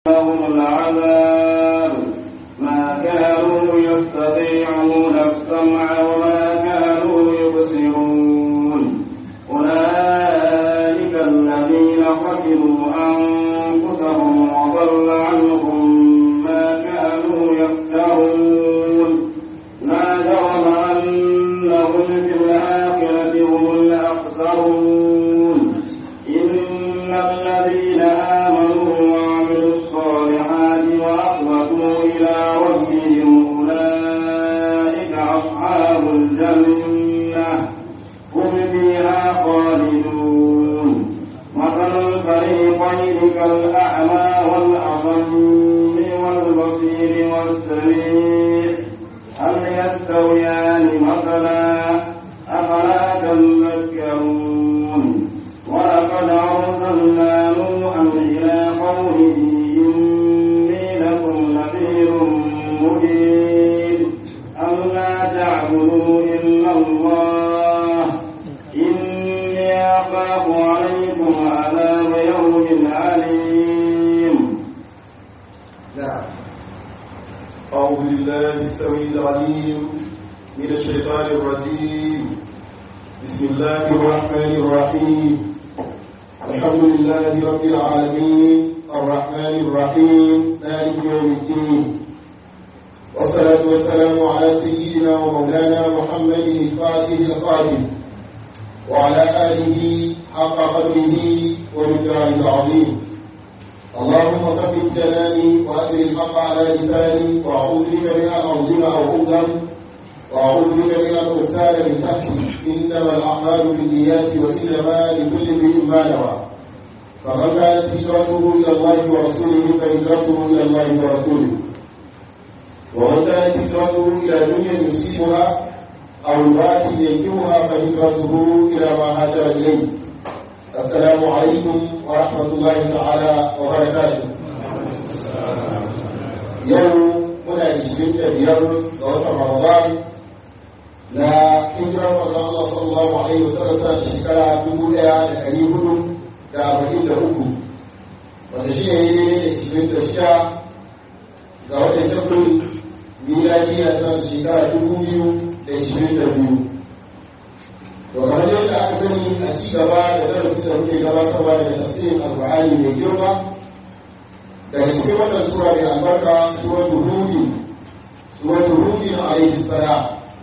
لهم العذاب ما كانوا يستطيعون السمع وما كانوا يبصرون أولئك الذين خسروا أنفسهم وضل عنهم ما كانوا يفترون ما جرم أنهم في الآخرة هم الأخسرون إن الذين آمنوا وعملوا الصالحات وأخلصوا إلى ربهم أولئك أصحاب الجنة هم فيها خالدون مثل الفريقين كالأعمى والأصم والبصير والسميع هل يستويان مثلا أفلا تذكرون ولقد أرسلنا نوحا إلى قومه إني لكم نذير مبين ألا تعبدوا إلا الله إني أخاف عليكم عذاب يوم عليم نعم أعوذ بالله السميع العليم من الشيطان الرجيم بسم الله الرحمن الرحيم الحمد لله رب العالمين الرحمن الرحيم مالك يوم الدين والصلاة والسلام على سيدنا ومولانا محمد الفاتح القادم وعلى آله حق قدره ومقداره العظيم اللهم ثبت جناني وأسر الحق على لساني وأعوذ بك من أن أظلم أو أظلم وأعوذ بك من أن أغتال من تحتي إنما الأعمال بالنيات وإنما لكل امرئ ما نوى فمن كانت هجرته إلى الله ورسوله فهجرته إلى الله ورسوله ومن كانت هجرته إلى دنيا يصيبها أو امرأة ينكرها فهجرته إلى ما هاجر إليه السلام عليكم ورحمة الله تعالى وبركاته يوم muna ishirin da biyar ga watan Ramadan na hijirar manzon Allah sallallahu alaihi wasallam ta shekara dubu ɗaya da ɗari hudu da arba'in da uku wanda shi ne yi da ishirin da shida ga watan April miladiya ta shekara dubu biyu da ishirin da biyu to kamar yadda aka sani a ci gaba da darasin da muke gabatarwa daga tafsirin alƙur'ani mai girma daga cikin wannan sura mai albarka suratul hud suratul hud alayhi salam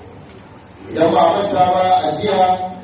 idan ba manta ba a jiya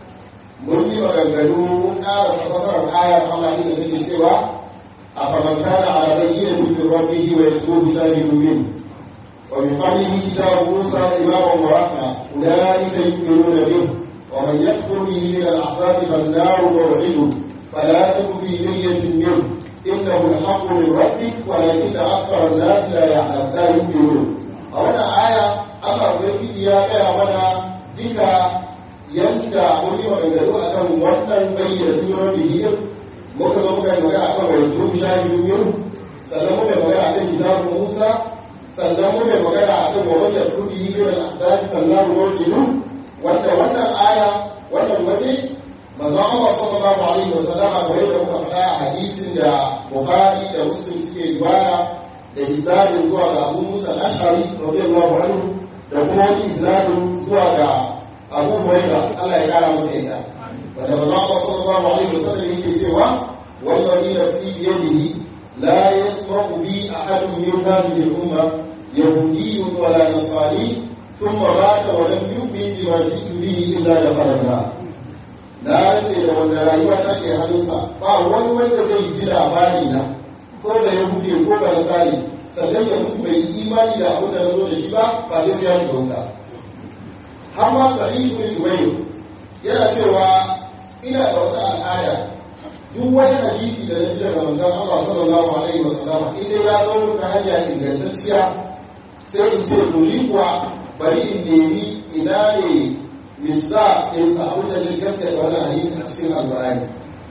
mun yi maganganu mun ƙara fasarar ayar Allah inda take cewa a famantana ala bayyinatin min rabbihi wa yatlubu shahidun min wa min qablihi kitabu Musa imaman wa rahma ulaika yu'minuna bih ومن يكفر به من الأحزاب فالنار موعده فلا تك في مرية منه إنه الحق من ربك ولكن أكثر الناس لا يعلم لا يؤمنون أولا آية أما ubangiji ya gaya mana duka yadda wani maganganu a kan wannan bayyana sunan bihiyar muka zo muka yi magana a kan wani tun shahidu yin sannan muka yi magana a kan kitabun musa sannan muka yi magana a kan wani da kudi yi da zafi kallar rojinu wanda wannan aya wannan waje manzon Allah sallallahu alaihi wasallama kamar da muka faɗa a hadisin da Bukhari da Muslim suke riwaya da isnadin zuwa ga Abu Musa al-Ash'ari radiyallahu anhu da kuma wani isnadin zuwa ga Abu Hurairah Allah ya kara masa yadda wanda manzon Allah sallallahu alaihi wasallam yake cewa wallahi nafsi bi yadihi la yasma'u bi ahadun min hadhihi al-umma yahudiyyun wala nasrani ثم مات ولم يؤمن بما جئت به الا دخل النار na rantse da wanda rayuwa take hannunsa ba wani wanda zai ji labari na ko da ya buɗe ko da tsari sannan ya mutu bai imani da abin da na zo da shi ba ba zai sai ya shiga wuta har ma sa'id bin jubayr yana cewa ina da wata al'ada duk wani hadisi da na ji daga manzon Allah sallallahu alaihi wasallam idan ya zo ta hanya ingantacciya sai in ce dole kuwa bari in nemi ina ne misa ya samu da zai gaskata wannan hadisi a cikin alƙur'ani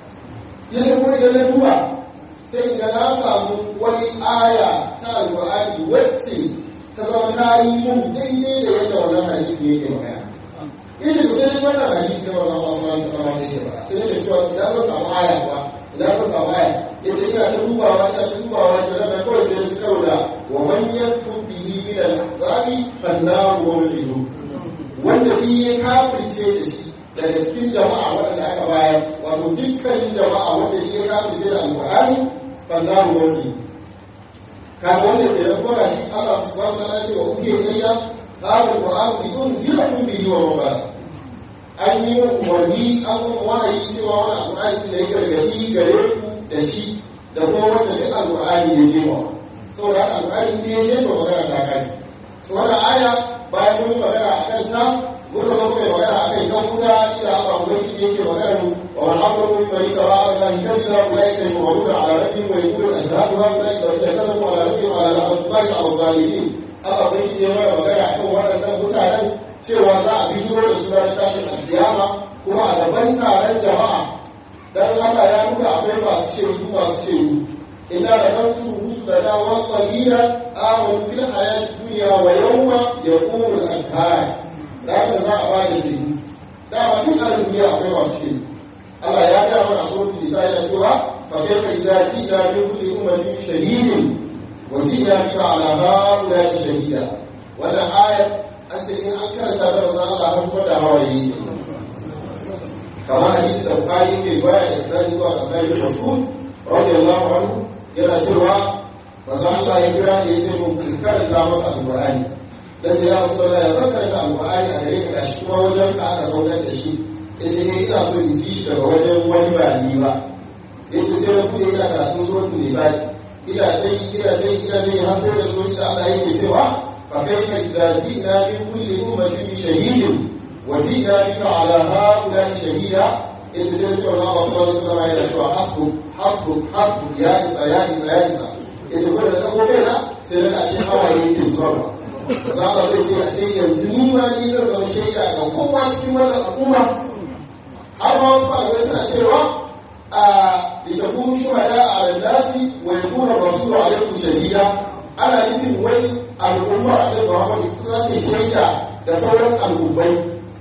ya ce kuma idan na duba sai ga na samu wani aya ta alƙur'ani wacce ta zama ta yi mun daidai da yadda wannan hadisi yake magana yace ku sai wannan hadisi da wannan Allah subhanahu wa ta'ala yake ba sai da cewa idan zan samu aya ba idan zan samu aya yace ina ta dubawa ina ta dubawa shi da kawai ya kafirce da shi daga cikin jama'a waɗanda aka bayar wato dukkanin jama'a wanda ya kafirce da alƙur'ani fannaru wani kaga wanda ke da kuma shi Allah subhanahu wa ta'ala ce wa uke ilayya hadha alquran bidun yirakum bihi wa mabara an yi umarni an kuma wahayi cewa wani alqur'ani da ya gargadi gare ku da shi da kuma wanda duk alqur'ani ya je wa saboda haka alqur'ani ne ya je to magana ta kai to wannan aya bayan mun magana akan ta muka zo kai magana akan kan kuta ila Allah ubangiji yake magana wa man asru min bani sawa'a la yakzira ulaika yu'minuna ala rabbihim wa yaqulu ashhadu an la ilaha illa Allah wa ala rabbihim wa ala rabbihim wa zalimin Allah ubangiji ya mana magana akan waɗannan mutanen cewa za a bijiro da su ranar tashin alkiyama kuma a gaban taron jama'a dan Allah ya nuna akwai masu shaidu masu shaidu illa da kansu rusu da dawon qalila amanu fil hayati dunya wa yawma yaqumu al-ashhad da haka za a bada shi dama tun a duniya akwai masu shi Allah ya ga mana so ki sai da cewa fa kaifa idza jida min kulli ummatin shahidin wa jida bika ala haula shahida wannan ayat an ce in an karanta da manzon Allah har kuma da hawaye kamar hadisi da Bukhari ke riwaya da Isra'i zuwa ga Abdullah bin Mas'ud radiyallahu anhu yana cewa manzon Allah ya kira ne ya ce mun karanta masa alqur'ani da sai ya so da ya saka da alƙur'ani a gare ka shi kuma wajen ka aka saukar da shi yace ne ina so in ji shi daga wajen wani ba ni ba yace sai na bude ina karatun suratul nisa ina dai ina dai ina dai har sai da zo da Allah yake cewa fa kaifa idza ji'na min kulli ummatin bi shahidin wa ji'na bika ala haula shahida yace sai da Allah subhanahu wa ta'ala yana cewa hasbu hasbu hasbu ya isa ya isa ya isa yace ko da ko kai na sai da ashe hawaye yake zuwa za ka zai ce a sai yanzu ni ma ni zan zama shaida ga kowa cikin wannan al'umma har ma wasu malamai suna cewa a da kuma shuhada a nasi wa yakuna rasulu alaikum shahida ana nufin wai al'ummar alaihi Muhammad su za ta shaida da sauran al'ummai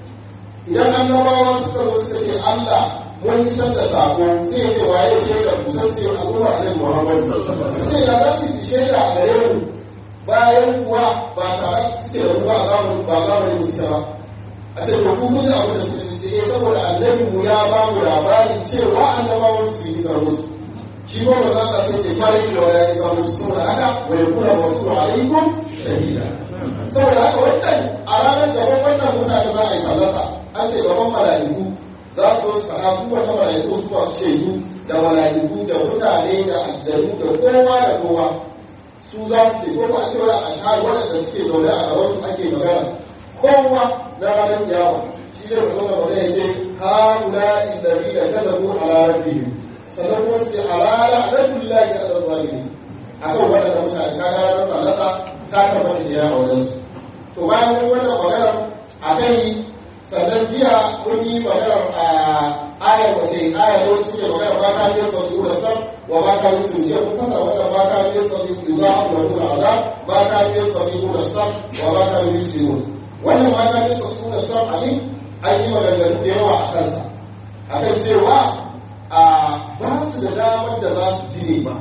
idan annabawa suka zo suka ce Allah mun isar da sako sai ya ce waye shaida ku sai sai al'ummar alaihi Muhammad sai ya za su yi shaida a gare mu bayan kuwa ba tare suke da ruwa zamanin ba zamanin suke ba a ce to kun ji abin da suke ce eh saboda annabi mu ya ba mu labarin cewa annabawan su yi tsaro musu shi ko ba za ka sai ce fara da waya ya samu su saboda haka wa yakuna rasulu alaikum shahida saboda haka wannan a ranar gaban wannan mutane za a yi fallasa an ce gaban mala'iku za su zo su faɗa su wata mala'iku su masu shaidu da mala'iku da mutane da aljanu da kowa da kowa su za su ce ko ba cewa a shahar waɗanda suke zaune a gaban su ake magana kowa na ranar yawa shi zai faɗo da wanda ya ce haula illazi da kazabu ala rabbihim sannan kuma su ce alala aladullahi ala zalimi akan waɗanda mutane ka ga ranar falasa ta tabbata da yawa wajen su to bayan mun wannan maganar a kai sannan jiya mun yi maganar a ayar wace ayar wasu suke maganar ba ta yi sauki da sam وما كانوا يستطيعون كفر وما كانوا يستطيعون يضاعف لهم العذاب ما كانوا يستطيعون الصبر وما كانوا يسلمون wannan ma kan yasa suna son ali an yi maganganu da yawa a kansa a kan cewa a ba su da damar da za su ji ne ba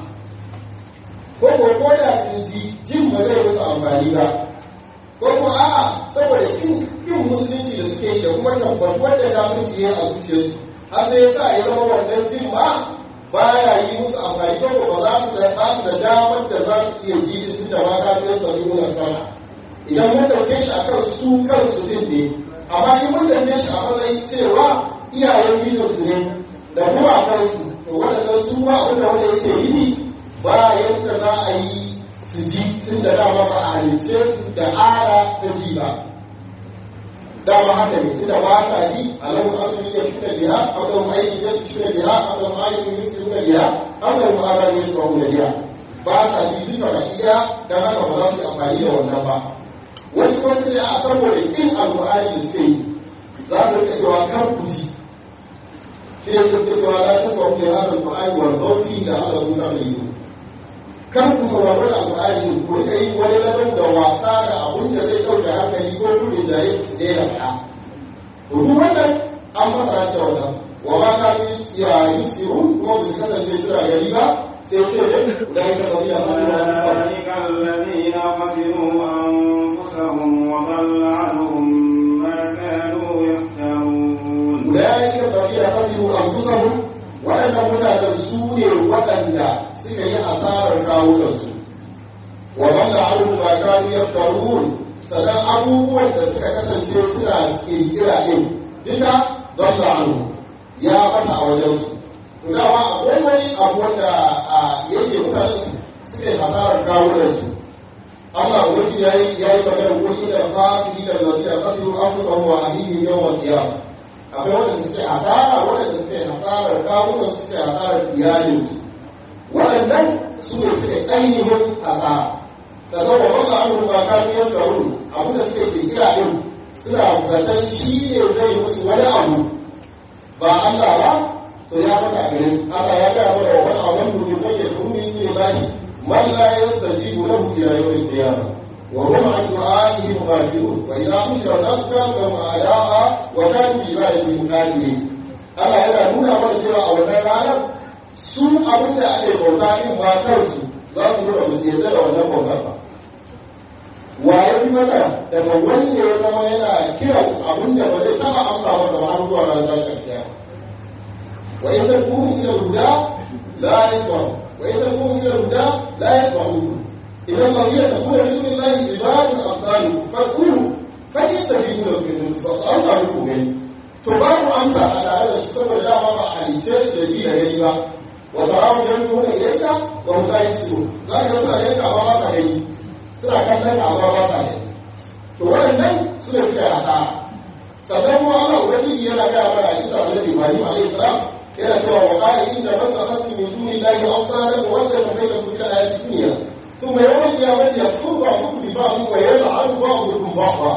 ko ko ko da sun ji jin ba zai musu amfani ba ko ko a'a saboda kin kin musulunci da suke yi da kuma tabbatuwar da kafirci ya a zuciyarsu har sai ya sa ya zama wannan jin ba baya yi musu amfani ko ba za su da ba su da damar da za su iya ji da tunda ma ka biyo sabi mun sana idan mun dauke shi akan su kansu din ne amma in mun dauke shi a matsayin cewa iyayen bidiyo su ne da kuma a kansu to waɗannan su ba wanda wanda yake yi ba yadda za a yi su ji tun da dama ba a halice su da ara ta ji ba dama haka ne tunda ba sa ji alahu asali ya shuna biha alahu aiki ya shuna biha alahu aiki ya shuna biha alahu ara ya shuna biha ba sa ji duka da iya dan haka ba za su yi amfani da wannan ba wasu kuma su ne a saboda kin alqur'ani da suke yi za su rika cewa kar ku ji shi ne suke cewa la tasma'u li hadha alqur'ani wal qawli da Allah zuwa mai yi kan ku saurari alƙur'ani ku rika yi wani ladon da wasa da abun da zai ɗauke hankali ko kudin jare su daina faɗa to duk wannan an fasara da wannan wa ma ka yi ya yi siru kuma ba su kasance suna gari ba sai ce da ya ka zabi a أولئك الذين خسروا أنفسهم وضل عنهم ما كانوا kawunansu wa wanda abu ba kanu ya faruwun sannan abubuwan da suka kasance suna kirkira ɗin duka don da anu ya bata a wajensu to dama akwai wani abu wanda yake mutane suke hasarar kawunansu Allah wani ya yi ya yi magana wani da fasiri da zafi a kasiru an kusa wa alihi yawan kiyama akwai wanda suke hasara wanda suke hasarar kawunan suke hasarar iyalinsu waɗannan su ne suke ainihin hasara sannan wa wanda an ruba kamiyar tsaro abu da suke kirkira ɗin suna zaton shi ne zai musu wani abu ba Allah ba to ya faɗa gare Allah ya ga mana wa wani abun da bai da kuma yin ne bani man la yastajibu lahu ila yawmil qiyamah wa hum an du'a'ihi ghafilun wa idha hushira an-nas kanu lahum a'da'a wa kanu bi ibadati muqaddimin Allah yana nuna mana cewa a wannan ranar su abin da ake bauta din ba kansu za su nuna musu yadda da wannan bautar ba waye fi mata daga wanda ya zama yana kiran abin da ba zai taba amsa masa ba har zuwa ranar tashin kiyama wa in takunu ila huda la yasma'u wa in takunu ila huda la yasma'u idan ma hiya takunu min dunillahi ibadun amsalu fad'uhu fayastajibu lakum fa amsa muku gani to babu amsa a tare da su saboda dama ba a halice su da ji da gani ba wa ta'awu yanzuna ilayka wa hum la yusirun za ka sa yanka ba ba sa gani suna kallon amma ba sa ne to waɗannan su ne suka yasa sannan kuma Allah ubangiji yana ga mana a cikin annabi Ibrahim alayhi salam yana cewa wa qala inna masakatu min duni llahi awsana wa wajada bainakum ila ayati dunya thumma yawm al-qiyamati yakfuru ba'dukum bi ba'd wa yal'anu ba'dukum ba'dha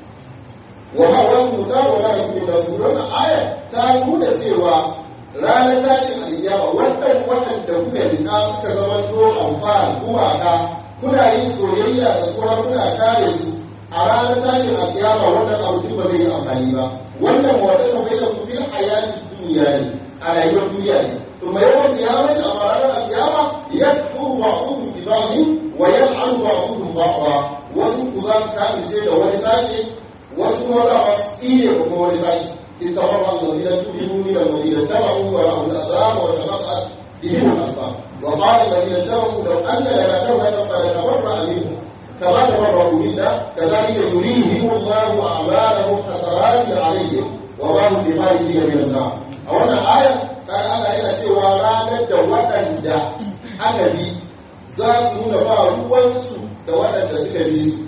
wa ma lahu da wa la yakunu nasrun aya ta nuna cewa ranar tashin alkiyama wannan wannan da kuka rika suka zama to amfani kuma ka kuna yin soyayya da kuma kuna kare su a ranar tashin alkiyama wannan abu duk ba zai yi amfani ba wannan wata ta bai da kufin hayati duniya ne a rayuwar duniya ne to mai yawan kiyama ce a ranar alkiyama ya furu ba kudu ibami wa ya an ba kudu ba ba wasu ku za su kamince da wani sashi wasu kuma za su tsire da kuma wani sashi استمر الذين تبعوا من الذين اتبعوا ورأوا العذاب وتقطعت بهم الأسباب وقال الذين اتبعوا لو أن لنا كرة فنتبرأ منهم كما تبرأوا منا كذلك يريهم الله أعمالهم حسرات عليهم وما هم بخارجين من النار أولا آية كان الله yana cewa ranar da waɗanda aka bi za su nuna ba ruwansu da waɗanda suka bi su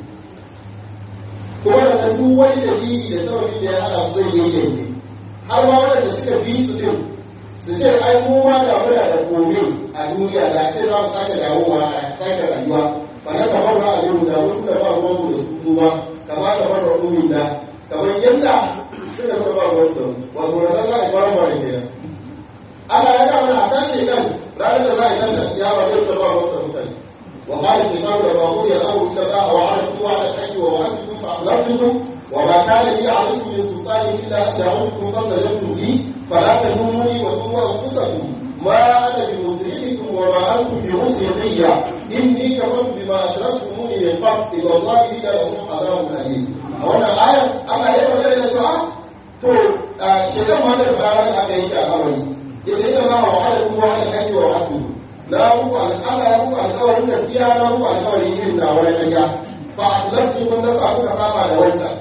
kuma da duk wani dalili da sababin da ya hana su zai yi yanke har ma waɗanda suka bi su din su ce ai mu ma da muna da gobe a duniya da ce za mu sake dawowa a sake rayuwa fa na kamar ba a yau da wasu da ba ruwan mu da su kuma kama da bar da umin da kamar yadda suka zama ba ruwan su wato da za a yi baran baran kenan Allah ya ga mana a tashi kan ranar da za a yi tashi kiyama zai da ba ruwan su mutane وقال الشيطان لما قضي الامر الى الله وعرفتم على الحج ووعدتكم فاخلفتكم وما كان لي عليكم من سلطان الا ان دعوتكم فاستجبتم لي فلا تلوموني وتلوموا انفسكم ما انا بمسرعكم وما انتم بمسرعي اني كفرت بما اشركتموني من قبل الى الله الا لكم عذاب اليم وانا الايه اما هي ولا يسوع to shaitan ma da fara da aka yi ta kawai yace ina ma wa ala kuma wa ala wa ala na muku Allah ya muku alƙawarin gaskiya na muku alƙawarin irin da wani ƙarya fa aslaftu kun nasa kuka saba da wancan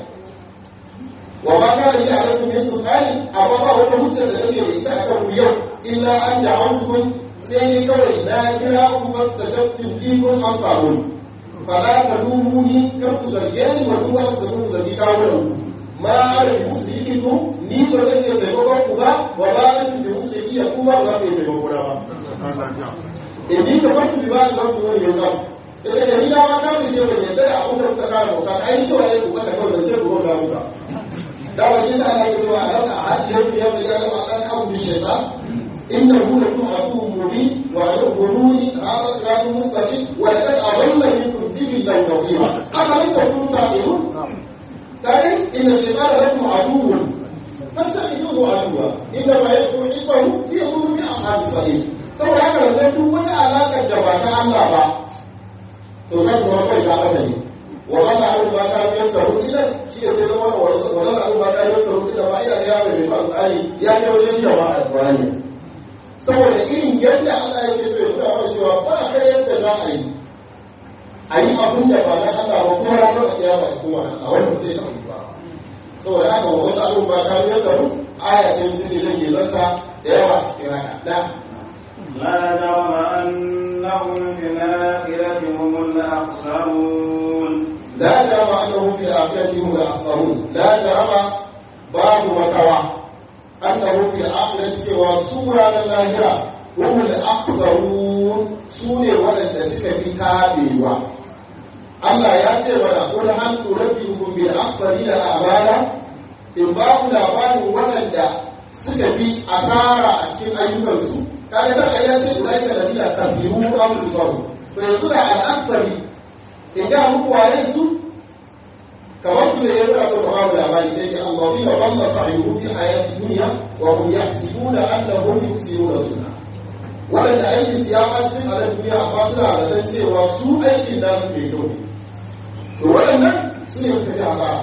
wa ma kana li alaikum min sultani amma ba wata hujja da nake da ita akan ku yau illa an da'awtukum sai ni kawai na kira ku fastajabtu li kun ansarun fa la talumuni kar ku zarge ni wa kuma ku zarge ku zargi kawo ku ma ala muslikikum ni ba zan iya taimakon ku ba wa ba an bi musliki ya kuma ba za ku iya taimakon ba in ji ka farko bi ba shi wasu wani yanzu ya ce da ni dama ta mu ce wani yadda abin da kuka kara bauta ka yi cewa ne ku kata kawai da ce ku bauta muka da wa shi sa ana yi cewa a nan a hajji yau ya fi yana a ɗan abu bi shaitan inna hu la kun abu mubi wa la guruni hada siratun mustaqim wa la kad adalla minkum jibilan kathira aka lan takunu ta'qilun kai inna shaytana lakum aduwwun fattakhidhuhu aduwwa inna ma yakunu hibbahu liyakunu min ashabis sa'id saboda haka da duk wata alaƙar da ba ta Allah ba to kan kuma kai ta mata ne wa kana abu ba ta biyar ta hudu ila shi ne sai zama wa wannan abu ba ta biyar ta hudu ila ba ila ya mai ba alƙali ya ce wajen shi da ba alƙurani saboda irin yadda Allah yake so ya nuna mana cewa ba ka yadda za a yi a yi abin da ba na Allah ba kuma ranar da kiyama ya kuma Allah wanda zai taɓa yi ba saboda haka wa wasu abin ba ka yi da aya sai su ne zai zanta da yawa a cikin haka da لا جرم أنهم في الآخرة هم الأخسرون لا جرم أنهم في الآخرة هم الأخسرون لا جرم باب وكوى أنهم في الآخرة سوى سورة اللاهرة هم الأخسرون سورة ولد سكة في تابيوة Allah ya ce mana kul hal turabbiukum bil akhsarina a'mala in ba ku labarin waɗanda suka fi asara a cikin ayyukansu kaga da ayyan sai ulai ka ladina tasiru amru sabu to yanzu da al-akhsari in ga muku waye su kamar ku ne yana so ka babu labari sai ya Allah fi wa Allah sahihu fi hayati dunya wa hum yahsibuna annahum yusiruna sunna waɗanda aikin su ya ɓaci a nan duniya amma suna da san cewa su aikin nasu mai kyau ne to waɗannan su ne suka fi asara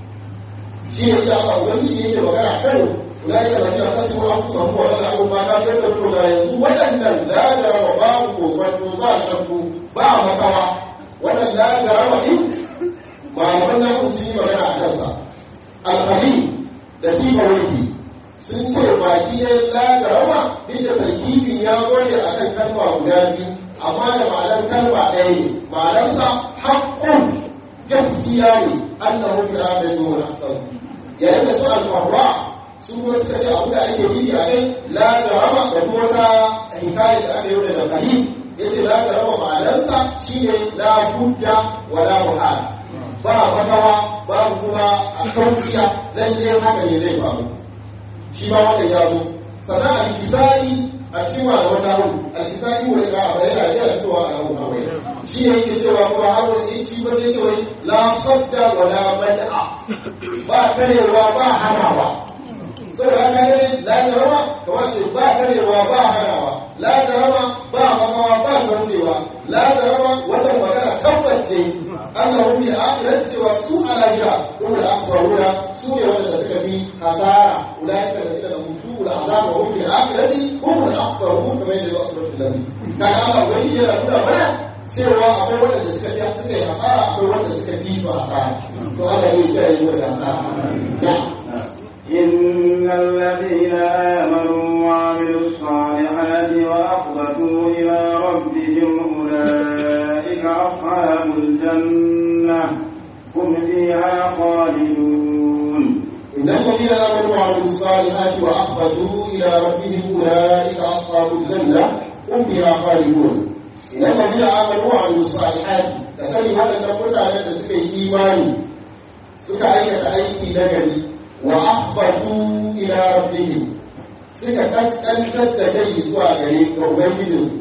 shi ne ya ba wani yake magana kan ulai da lafiya ta su an kusa mu wannan abu ba ta da to da yanzu waɗannan la jarama babu kokonto ba shakku ba makawa wannan la jarama din malaman na kun yi magana a kansa alhali da sifa wani sun ce baki ya la jarama duk da tarkibin ya gode akan kalma guda biyu amma da ma'anar kalma ɗaya ne ma'anarsa haƙƙun gaskiya ne annahu bi amanu wa asal yayin da su al-farra su kuma suka ce abu da ake yi a kai la jarama da kuma ta hikaya da aka yi da kahim yace la jarama ma'anarsa shine la hujja wa la muhala ba makawa ba kuma a kauciya lalle haka ne zai faru shi ma wanda ya zo sannan al-kisai a cikin malaman nahu al-kisai wa ya bayyana da fitowa a nahu kawai shi ne yake cewa kuma har wani shi ba zai ce wai la sadda wa la bad'a ba karewa ba hanawa saboda haka ne la jarama kamar ce ba karewa ba hanawa la jarama ba makawa ba kaucewa la jarama wannan magana tabbas ce Allah hu bi akhirat cewa su a lahira kuma da aksaruna su ne wanda suka fi hasara ulaika da da mutu da azaba hu bi akhirati hum al aksarun kamar yadda ya asura da kaga Allah wani yana nuna mana cewa akwai wanda suka fi suka yi hasara akwai wanda suka fi su hasara to Allah ya kiyaye mu da hasara إن الذين آمنوا وعملوا الصالحات وأخبتوا إلى ربهم أولئك أصحاب الجنة هم فيها خالدون إن الذين آمنوا وعملوا الصالحات وأخبتوا إلى ربهم أولئك أصحاب الجنة هم فيها خالدون إن الذين آمنوا وعملوا الصالحات تسلي وأن نقول على سكي إيماني سكي أيكي نجري وأخبتوا إلى ربهم suka kaskantar da kai zuwa gare ga Ubangijinsu.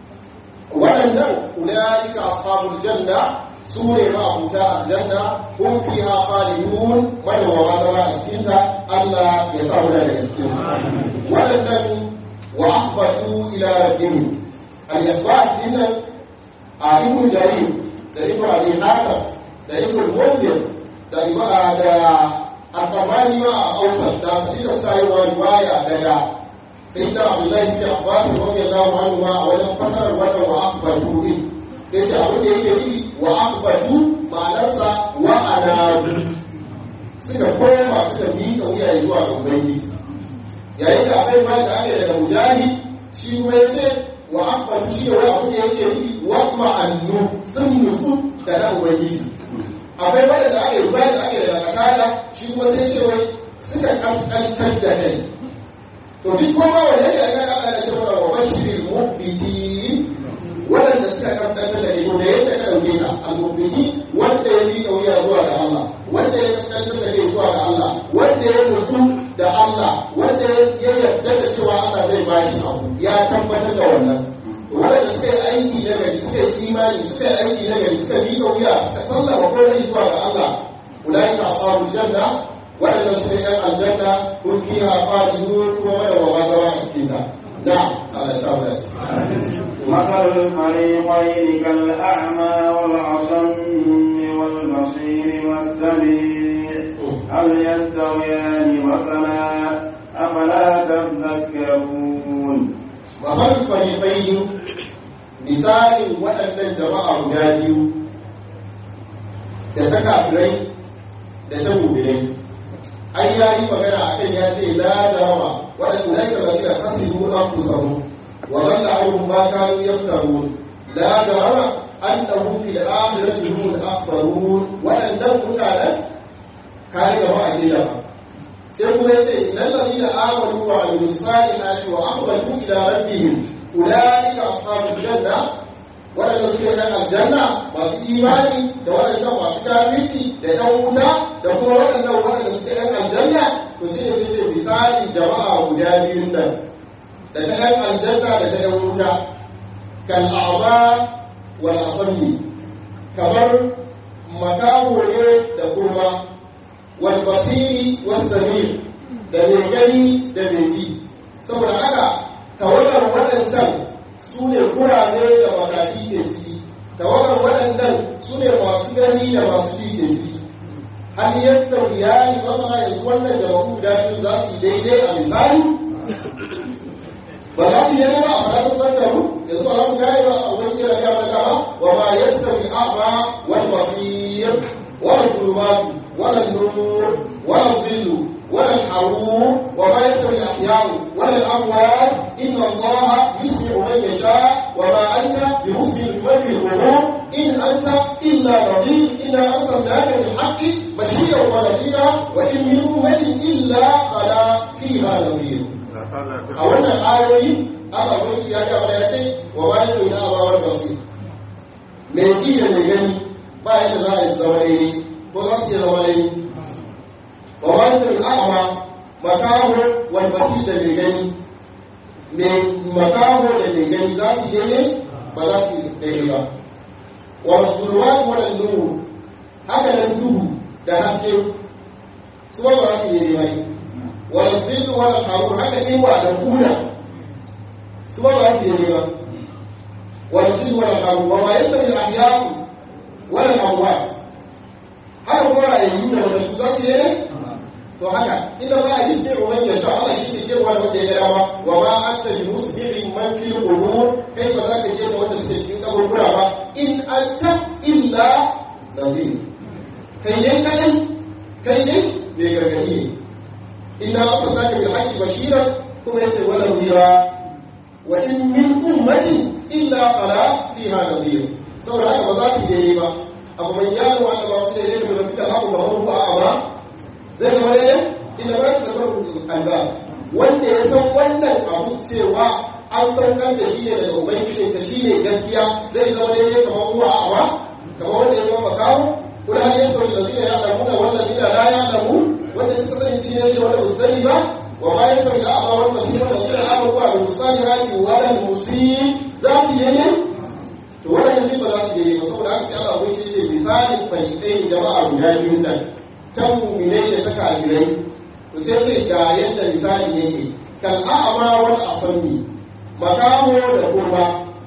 Waɗannan ula'ika ashabul janna su ne ma'abuta aljanna kun fi ha khalidun madawama zama a cikinta Allah ya sa mu daga cikin waɗannan wa akhbatu ila rabbihim al-ikhbat dinan a ibn jarir da ibn abi hatim da ibn munzir da ibn da al-tabari ma a ausar da sadika sayyid riwaya daga sayyidina abdullahi bin abbas radiyallahu anhu ma a wajen fasarar wannan wa akhbatu din sai ce abin da yake yi wa akbatu ma'anarsa wa anabu suka koma suka miƙa wuya zuwa ga ubangiji yayin da akwai ma da aka daga mujahi shi kuma ya ce wa akbatu shi ne wani abin da yake yi wa ma'annu sun nutsu da na ubangiji akwai wanda da aka yi bayan da aka yi daga kasada shi kuma sai ce wai suka kaskantar da kai to duk kuma wanda ya ga Allah ya ce wa bashirin mu'minin waɗanda suka kasance da ido da yadda ka ɗauke ka al-mu'mini wanda ya miƙa wuya zuwa ga Allah wanda ya kasance da kai zuwa ga Allah wanda ya nutsu da Allah wanda ya yarda da cewa Allah zai ba shi abu ya tabbatar da wannan waɗanda suka yi aiki na gari suka yi imani suka yi aiki na gari suka miƙa wuya suka sallama komai zuwa ga Allah ulaika ashabul janna waɗanda su ne ‘yan aljanna kun fiha khalidun kuma wanda wa ba zama a cikin ta na'am Allah ya samu da مثل الفريقين كالأعمى والأصم والبصير والسميع هل يستويان مثلا أفلا تذكرون mahalin farifaini misalin waɗannan jama'a guda biyu da ta kafirai da ta mubirai ai ya yi magana a kan ya ce la jarama waɗanda na yi kamar da kasiru an kusaru wa zalla ayyuhum ma kanu yaftarun la jarama annahum fil akhirati hum al-akhsarun waɗannan mutanen kai jama'a ce da sai kuma yace innal ladina amanu wa amilus salihati wa aqbalu ila rabbihim ulaika ashabul janna waɗanda suke yan aljanna masu imani da waɗannan masu kafirci da yan wuta da kuma waɗannan waɗanda suke yan aljanna to sai da sai misali jama'a guda biyun nan da ta yan aljanna da ta yan wuta kan a'ma wal asami kamar makaho ne da kuma wal basiri was samir da mai gani da mai ji saboda haka tawagar waɗancan su ne kuraje da makafi ke ciki tawagar waɗannan su ne masu gani da masu ji ke ciki hal yadda iyali masana yanzu wannan jama'u guda biyu za su yi daidai a misali ba za su yi ba a fara sun da mu yanzu ba za mu gane ba a wani kira ya mata ba wa ma yadda bi a'ma wal basir wal zulumat wal nur wal zillu ولا الحرور وما يستوي الأحياء ولا الأموات إن الله يسمع من يشاء وما أنت بمسلم من في الغرور إن أنت إلا نظير إنا أرسلناك بالحق بشيرا ونذيرا وإن من أمة إلا خلا فيها نذير أولا الآية أما قلت يا جماعة وما يستوي الأعمى والبصير mai ji da mai gani ba yadda za a yi zama daidai ko za su yi zama daidai wa wasu al'ama makaho wal basir da mai gani mai makaho da mai gani za su daidai ba za su daidai ba wa musulman wadda nuru haka nan duhu da haske su ba za su daidai ba wa zilu wadda harur haka iwa da kuna su ba za su daidai ba wa zilu wadda harur wa ma yasta min ahyasu wadda amwat haka kuma rayayyu da wadda za su daidai to haka inda ba a yi sai uban ya sha Allah shi ne cewa da wanda ya gada ba wa ma anta bi musbihin man fil qubur kai ba za ka ce da wanda suke cikin kaburbura ba in anta illa nazir kai ne kai kai ne bai gargadi ne inna arsalnaka bil haqqi bashiran kuma yace wala nadira wa in min ummatin illa qala fiha nadhir saboda haka ba za su yi ba abu man yaro wanda ba su da yake da fita haku ba mu ba ba zai zama daidai inda ba su zama alba wanda ya san wannan abu cewa an saukar da shi ne daga ubangiji ka shi ne gaskiya zai zama daidai kamar ruwa a awa kamar wanda ya zama makawo kuma har yanzu da zina ya alamu da wanda zina la ya alamu wanda suka sani shi ne shi wanda ba sani ba wa ma yanzu da awa wanda zina wanda zina ya alamu da musali hati wala musi za su yi ne to wannan ne ba za su yi ba saboda haka sai Allah ubangiji ce misalin fariqai jama'a guda biyu nan ta muminai da ta kafirai to sai ce ga yadda misali yake kan a'ama wal asammi makaho da kurma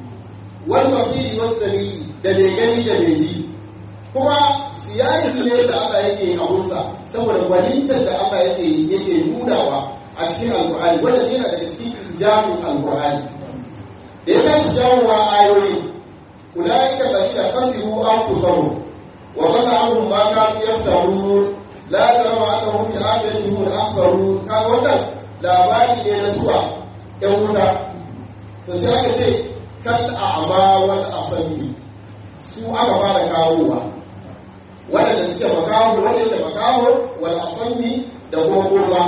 wal basiri was sami da mai gani da mai ji kuma siyasi ne da Allah yake abunsa saboda gwanintar da Allah yake yake nunawa a cikin alqur'ani wanda yana daga cikin ijamin alqur'ani da ya tashi jawowa ayoyi ulaika alladhina khasiru anfusahum wa dhalla anhum ma kanu yaftarun la jarama annahum fil akhirati hum al-akhsarun kaga wannan labari ne na zuwa ɗan wuta to sai aka ce kal a'ma wal asami su aka fara kawowa waɗanda suke makaho waɗanda makaho wal asami da kuma gurba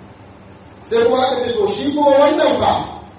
sai kuma aka ce to shi kuma wannan fa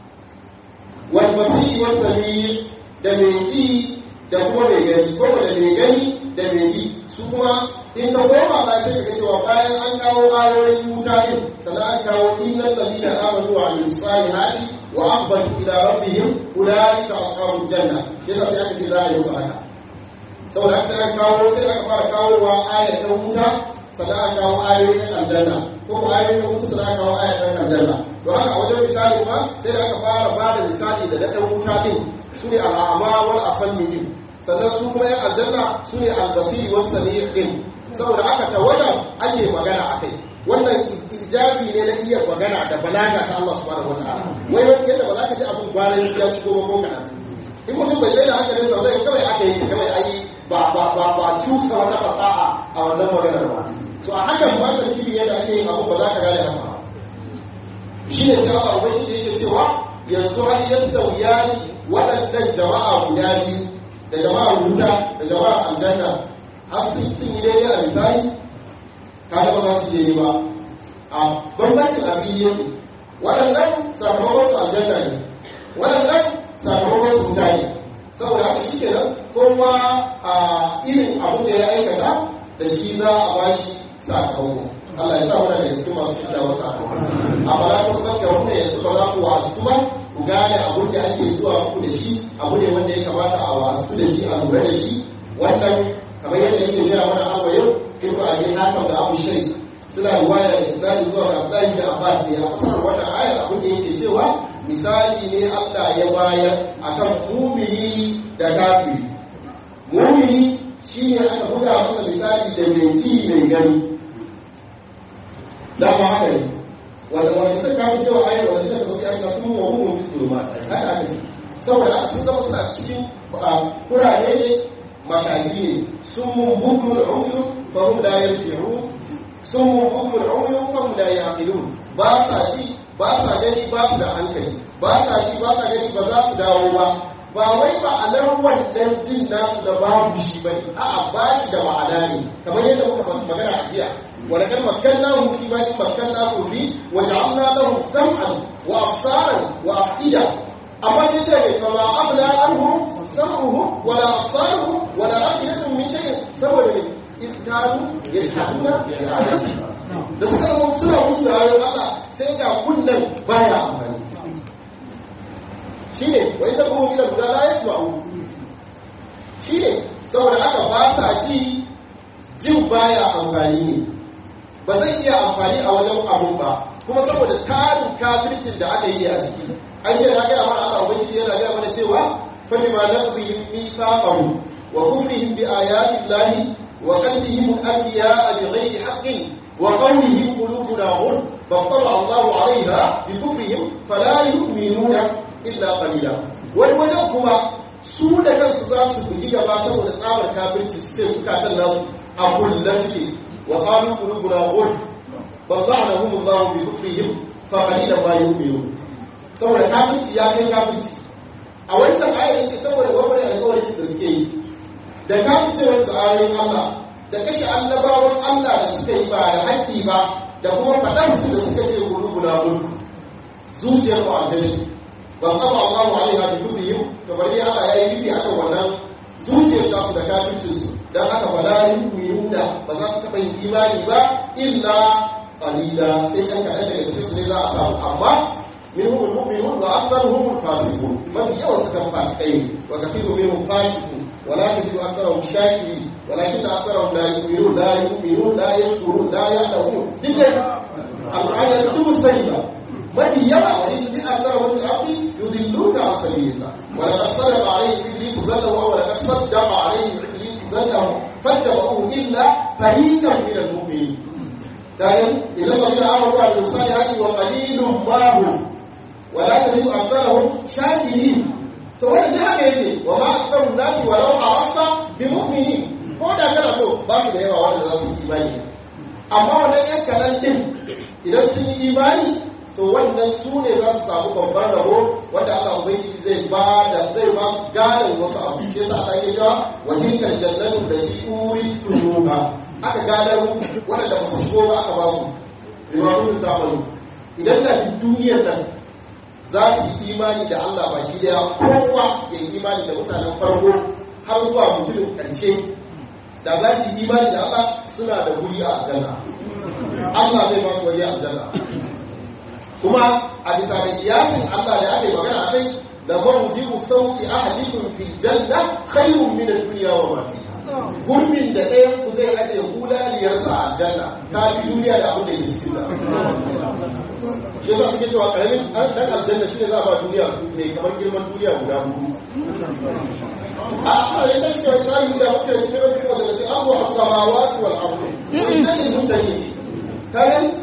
wal basiri was sami da mai ji da kuma mai gani ko da mai gani da mai ji su kuma in ka koma ba sai ka cewa bayan an kawo ayoyin wuta din sannan an kawo innal ladina amanu wa amilus salihati wa aqbatu ila rabbihim ulaika ashabul janna shi da sai aka ce za a yi musu haka saboda haka sai aka kawo sai aka fara kawo wa ayar ɗan wuta sannan aka kawo ayoyin aljanna ko kuma ayoyin wuta sannan aka kawo ayar ɗan aljanna to haka a wajen misali kuma sai da aka fara ba da misali da na ɗan wuta din su ne al'ama wal asanni din sannan su kuma yan aljanna su ne albasiri wasu sami'in din saboda aka tawadan ake magana a kai wannan ijabi ne na iya magana da balaga ta Allah subhanahu wataala wai wani yadda ba za ka ji abin gwanin shi ya shigo ba ko kana in mutum bai tsaye da hankalin sa zai kawai aka yi kawai ayi ba ba ba ba cusa wata fasaha a wannan maganar ba so a hakan ba ka nufi yadda ake yin abu ba za ka gane haka ba shi ne sai Allah ubangiji yake cewa yanzu har yadda wuyani waɗannan jama'a guda biyu da jama'a wuta da jama'a aljanna har sun sun yi daidai a misali kaga ba za su je ba a bambancin abin yake waɗannan sakamakon su aljanna ne waɗannan sakamakon su wuta ne saboda haka shi kenan kowa a irin abin da ya aikata da shi za a ba shi sakamako Allah ya sa mana daga cikin masu shida wasu sakamako amma la ta zaka wanda yanzu ba za ku wasu ba ku gane abin da ake zuwa muku da shi abu ne wanda ya kamata a wasu da shi a lura da shi wannan kamar yadda yake gaya mana abu yau ibnu abi hasan da abu shari suna ruwaya da isnadi zuwa ga Abdullahi da Abbas ne a fasar wannan ayar abin da yake cewa misali ne Allah ya bayar akan mumini da kafiri mumini shine aka buga masa misali da mai ji mai gani da ma haka ne wanda wanda suka kawo cewa ayar wanda suka zo ya sun mu mu mutu ma haka aka ce saboda aka sun zama suna cikin kurare ne makaji ne sun mun bugu da umyu fa hum la yarji'un sun mun bugu da umyu fa hum la yaqilun ba sa ji ba sa gani ba su da hankali ba sa ji ba sa gani ba za su dawo ba ba wai ma'anar wannan jin nasu da babu shi ba ne a'a ba shi da ma'ana ne kamar yadda muka magana a jiya wala kan makkannahu fi ma shi makkannahu fi wa ja'alna lahu sam'an wa absaran wa afida amma sai ce mai fama abla anhu sam'uhu wala absaruhu wala afidatu min shay'in saboda ne iskanu yashhaduna da suka zama suna musu da ayoyin Allah sai ga kunnan baya amfani shi ne wai ta kuma gina guda la ya ma'u shi ne saboda aka ba sa ji jin baya amfani ne ba zai iya amfani a wajen abun ba kuma saboda tarin kafircin da aka yi a ciki an yi na gaya mana Allah ubangiji yana gaya mana cewa fa bima naqdihim mithaqahum wa kufrihim bi ayati llahi wa qadhihim al-anbiya'a bighayri haqqin wa qawlihim qulubuna ghulf فاطلع الله عليها بكفرهم فلا يؤمنون illa qalila wani wajen kuma su da kansu za su bugi gaba saboda tsabar kafirci su ce suka san nasu a kullu suke wa qalu qulubuna ghulf bada'nahum Allah bi kufrihim fa qalilan ma yu'minun saboda kafirci ya kai kafirci a wancan ayar yace saboda gwamnati alƙawarin da suke yi da kafircewar su ayoyin Allah da kashe annabawan Allah da suka yi ba da haƙƙi ba da kuma faɗar su da suka ce qulubuna ghulf zuciyar mu aljani wasaba Allahu alaiha bi kufrihim to bari Allah yayi bibi akan wannan zuciyar ta su da kafircin su dan haka wala yu'minuna ba za su taba yin imani ba illa qalila sai yan kaɗan daga cikin su ne za a samu amma minhum almu'minun wa aktharuhum alfasiqun mafi yawan su kan fasikai wa kathiru minhum fasiqun ولا تجد أكثرهم شاكرين ولكن أكثرهم لا يؤمنون لا يؤمنون لا يشكرون لا يعلمون دي القرآن يكتب السيئة mafi yawa wa in ji akthar wa fil ardi yudilluka an sabilillah wa laqad sadaqa alayhi iblis zannahu wa laqad saddaqa alayhi iblis zannahu fattabahu illa fariqan min al-mu'minin dan ila alladhina amanu wa amilus salihati wa qalilun ma hum wa la tajidu aktharahum shakirin to wannan da haka yake wa ma aktharun nasi wa law arasta bi mu'minin ko da kana so ba su da yawa wanda za su yi imani amma wannan yan kalan din idan sun yi imani to wannan su ne za su samu babban rabo wanda Allah ubangiji zai ba da zai ba su gadon wasu abu ke sa ta yi cewa wa tilkal jannatu da shi uri tunuka aka gadar wanda ba su shigo ba aka ba su riwayatun ta bani idan da duniyar nan za su yi imani da Allah baki daya kowa ya yi imani da mutanen farko har zuwa mutumin karshe da za su yi imani da Allah suna da guri a aljanna Allah zai ba su waje a aljanna kuma a bisa da kiyasin Allah da ake magana a kai da mawujibu sauki ahadikum fil janna khairun min ad-dunya wa ma fiha gurbin da ɗayan ku zai aje hulaliyar sa a aljanna ta fi duniya da abin da ke cikin ta shi yasa suke cewa karamin dan aljanna shine za a ba duniya mai kamar girman duniya guda hudu a a ya tashi cewa sai da muke da cikin rafin wanda ce abu as-samawati wal ardi wannan ne mutane kayan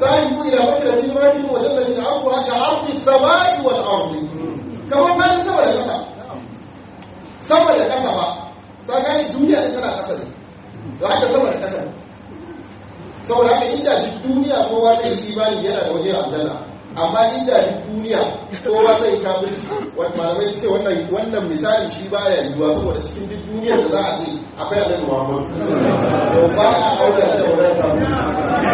ba haka sama da ƙasa saboda haka inda duk duniya kowa zai yi imani yana da waje a aljanna amma inda duk duniya kowa zai yi kafirci wani malamai su ce wannan wannan misali shi baya yiwuwa saboda cikin duk duniyar da za a ce akwai annabi Muhammad to ba a aure da wannan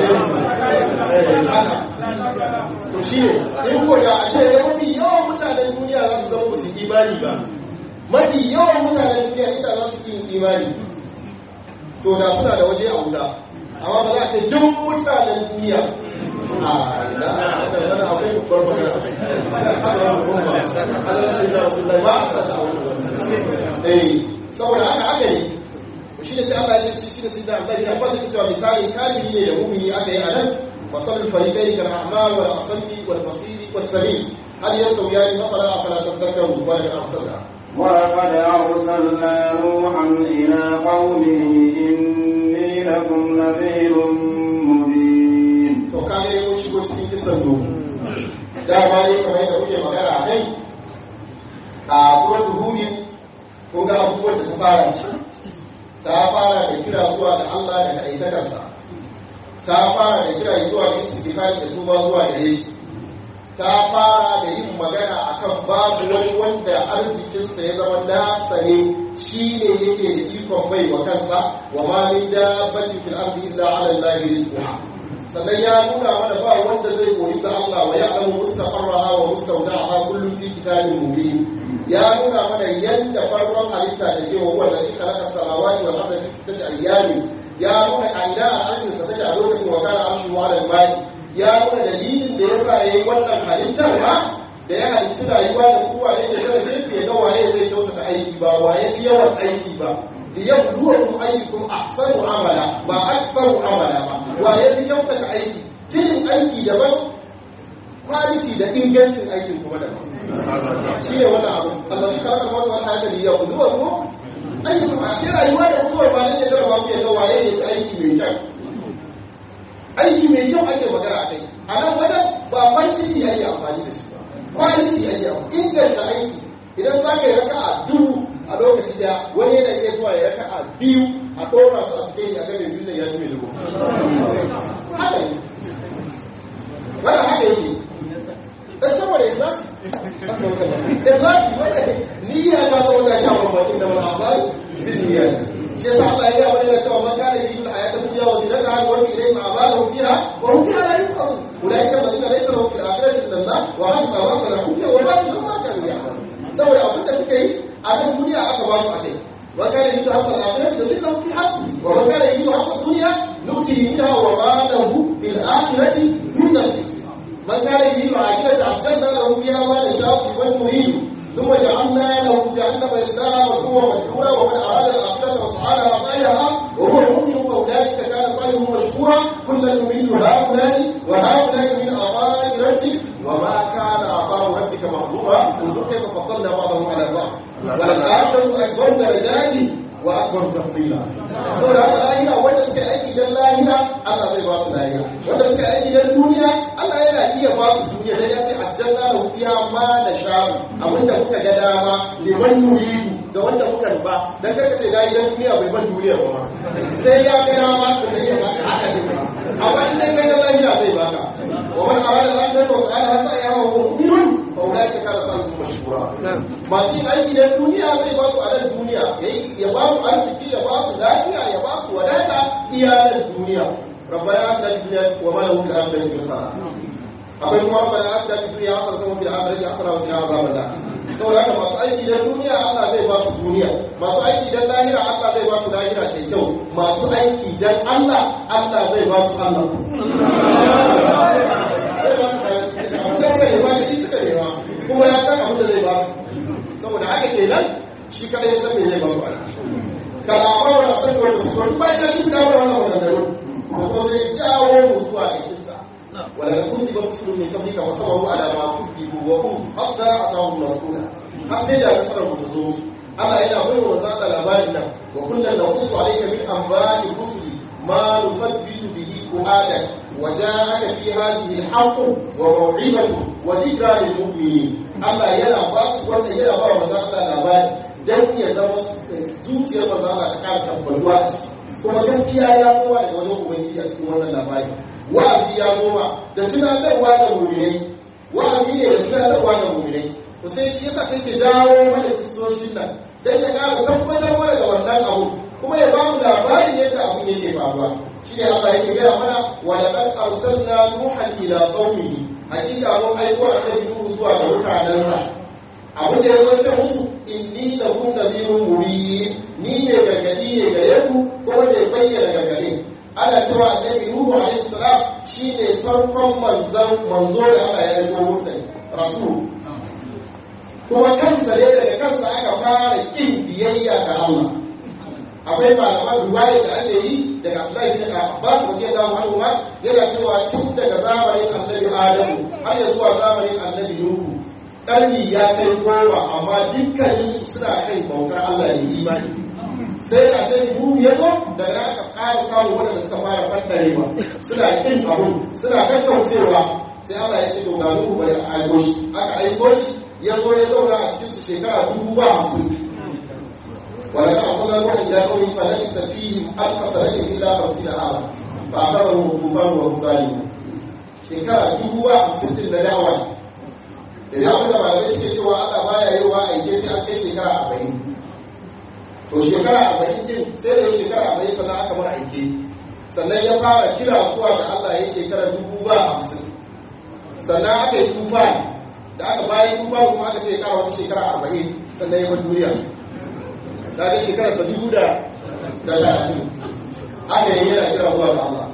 kafirci to shi ne in ko da a ce mafi yawan mutanen duniya za su zama ba su imani ba mafi yawan mutanen duniya ita za su yi imani to da suna da waje a wuta amma ba za a ce duk mutanen duniya a da akwai babbar magana hadarar goma hadarar sai na rasu ba a sata a wani eh saboda haka aka yi shi ne sai Allah ya ce shi ne sai da Allah ya fasa cewa misali kafiri ne da mu'mini aka yi a nan masalul fariqai kal a'mal wal asmi wal basir was sami hal yasawiyan mafala afala tadhakkaru wa la arsalna ولقد أرسلنا نوحا إلى قومه إني لكم نذير مبين to kage mun shigo cikin kisan nuhu dama ne kamar yadda kuke magana a kai a suratul hud kun ga abubuwan da ta fara ta fara da kira zuwa ga Allah da kaitakarsa ta fara da kira zuwa ga istighfar da tuba zuwa gare shi ta fara da yin magana akan babu wani wanda arzikinsa ya zama nasa ne shi ne yake da ikon bai wa kansa wa ma min dabbatin fil ardi illa ala allahi rizquha sannan ya nuna mana ba wanda zai koyi ga Allah wa ya'lamu mustaqarraha wa mustawda'aha kullun fi kitabin mubin ya nuna mana yadda farkon halitta da ke wa wanda zai khalaqa samawati wal arda fi sittati ayyamin ya nuna a ina al'arshin sa take a lokacin wa kana arshu wa al-ma'i ya nuna dalilin da yasa yayi wannan halittar ha da ya halitta rayuwa da kowa da yake da gefe ya ga waye zai kyautata aiki ba waye fi yawan aiki ba liyabluwakum ayyukum ahsanu amala ba aktharu amala ba wa ya fi kyautata aiki cikin aiki daban quality da ingancin aikin kuma daban shi ne wannan abu Allah shi kalaka wata wani haka liyabluwakum ayyukum ashe rayuwa da mutuwar ba ne da jarabawa ku ga waye ne aiki mai kyau aiki mai kyau ake magana a kai a nan wajen ba quantity ake amfani da shi ba quality ake amfani inganta aiki idan za ka yi raka'a dubu a lokaci daya wani yana iya zuwa ya raka a biyu a ɗora su a suke a game biyu da ya zume dubu haka yi wannan haka yake ɗan saboda ya zasu da zasu wanda niyya ta zama ta sha bambanin da wani amfani bin niyya shi yasa Allah ya gaya wani da cewa man kana yi a yata duniya wa zinata haka wani ilai ma ba lahu fiha wa hum fiha la yunqasu ulaika alladhina laysa lahum fil akhirati illa Allah wa hum ma salahu fiha wa la yunqasu kanu ya'malun saboda abin da suka yi a nan duniya aka ba su a kai wa kana yi da hatta al-akhirati da zikra fi haqqi wa man kana yi da hatta dunya nu'tihi minha wa ma lahu bil akhirati min nasib man kana yi da akhirati ahsanna lahu fiha ma yasha'u wa yurid ثم جعلنا له جهنم يصلاها مذموما مدحورا ومن اراد الاخره وسعى لها سعيها وهو مؤمن فاولئك كان سعيهم مشكورا كلا نميل هؤلاء وهؤلاء من عطاء ربك وما كان عطاء ربك محظورا انظر كيف فضلنا بعضهم على بعض وللآخرة أكبر درجات وأكبر تفضيلا saboda haka lahira wanda suka aiki don lahira Allah zai ba su lahira wanda suka aiki don duniya Allah yana iya ba su duniya dan ya ce aljanna lahu fiha ma da sha'u abinda kuka ga dama liman yuridu da wanda kuka ba dan kaka ce dai dan duniya bai ban duniya ba sai ya ga dama su da ya baka haka ne ba amma in dai kai da lahira zai baka wa man arada al-akhirata wa sa'alaha sa'iha wa huwa mu'minun fa ulaika kana sa'ihum mashkura masu yin aiki da duniya zai ba su a nan duniya ya ba su arziki ya ba su lafiya ya ba su wadata iyalan duniya rabbana atina fid dunya wa ma lahu fil akhirati min khalaq akwai kuma rabbana atina fid dunya hasanatan wa fil akhirati hasanatan wa qina azaban nar saboda haka masu aiki da duniya Allah zai ba su duniya masu aiki dan lahira Allah zai ba su lahira ke kyau masu aiki dan Allah Allah zai ba su Allah zai ba su kayan su zai ba shi suka nema kuma ya san abin da zai ba su saboda haka kenan shi kada ya san me zai ba su ana kalamar wani san wanda su so ba ya shi da wannan maganganu ko ko sai jawo mu zuwa ga kissa wala da kusi ba kusu ne sabi ka masabahu ala ma kufi wa ku hatta atahu masuna har sai da nasarar mu ta zo musu Allah yana bai wa zaka labarin nan wa kullun da kusu alayka min anba'i rusuli ma nusabbitu bihi qu'adak وجاءك في هذه الحق وموعظة وذكرى للمؤمنين Allah yana ba su wanda yana ba wa Allah labari dan ya zama zuciyar manzo Allah ta kara tabbatuwa a ciki kuma gaskiya ya kowa daga wajen ubangiji a cikin wannan labari wa'azi ya zo ma da tunatarwa da mu'minai wa'azi ne da tunatarwa da mu'minai to sai shi yasa sai ke jawo mana kisoshin nan dan ya ƙara tabbatar mana da wannan abu kuma ya bamu labarin yadda abin yake faruwa shi ne Allah yake gaya mana wa laqad arsalna nuhan ila qaumihi hakika mun aiko annabi nuhu zuwa ga mutanensa abin da ya zo musu inni lakum nadhirun mubin ni ne gargadi ne gare ku kuma mai bayyana gargadi ana cewa annabi nuhu alaihi salam shine farkon manzon manzo da Allah ya aiko musa rasul kuma kansa ne daga kansa aka fara kin biyayya ga Allah akwai malaman ruwaya da ake yi daga Abdullahi bin Abbas radiyallahu anhu ma yana cewa tun daga zamanin Annabi Adamu har ya zuwa zamanin Annabi Nuhu karni ya kai goma amma dukkanin su suna kai bautar Allah ne imani sai Annabi Nuhu ya zo daga nan aka ƙara samun waɗanda suka fara fantarewa suna kin abun suna kakkaucewa sai Allah ya ce to ga Nuhu bari a aiko shi aka aiko shi ya zo ya zauna a cikin su shekara dubu ba hamsin ولقد أرسلنا نوحا إلى قومه فلبث فيهم ألف سنة إلا خمسين عاما فأخذهم الطوفان وهم ظالمون shekara dubu ba hamsin din na dawa da ya wanda malamai suke cewa Allah baya yi wa aike sai an kai shekara arba'in to shekara arba'in din sai da shekara arba'in sannan aka mara aike sannan ya fara kira zuwa da Allah ya shekara dubu ba hamsin sannan aka yi tufa da aka bayan tufa kuma aka ce ya kara wata shekara arba'in sannan ya bar duniya ta ga shekarar sa dubu da talatin aka yi yana kira zuwa ga Allah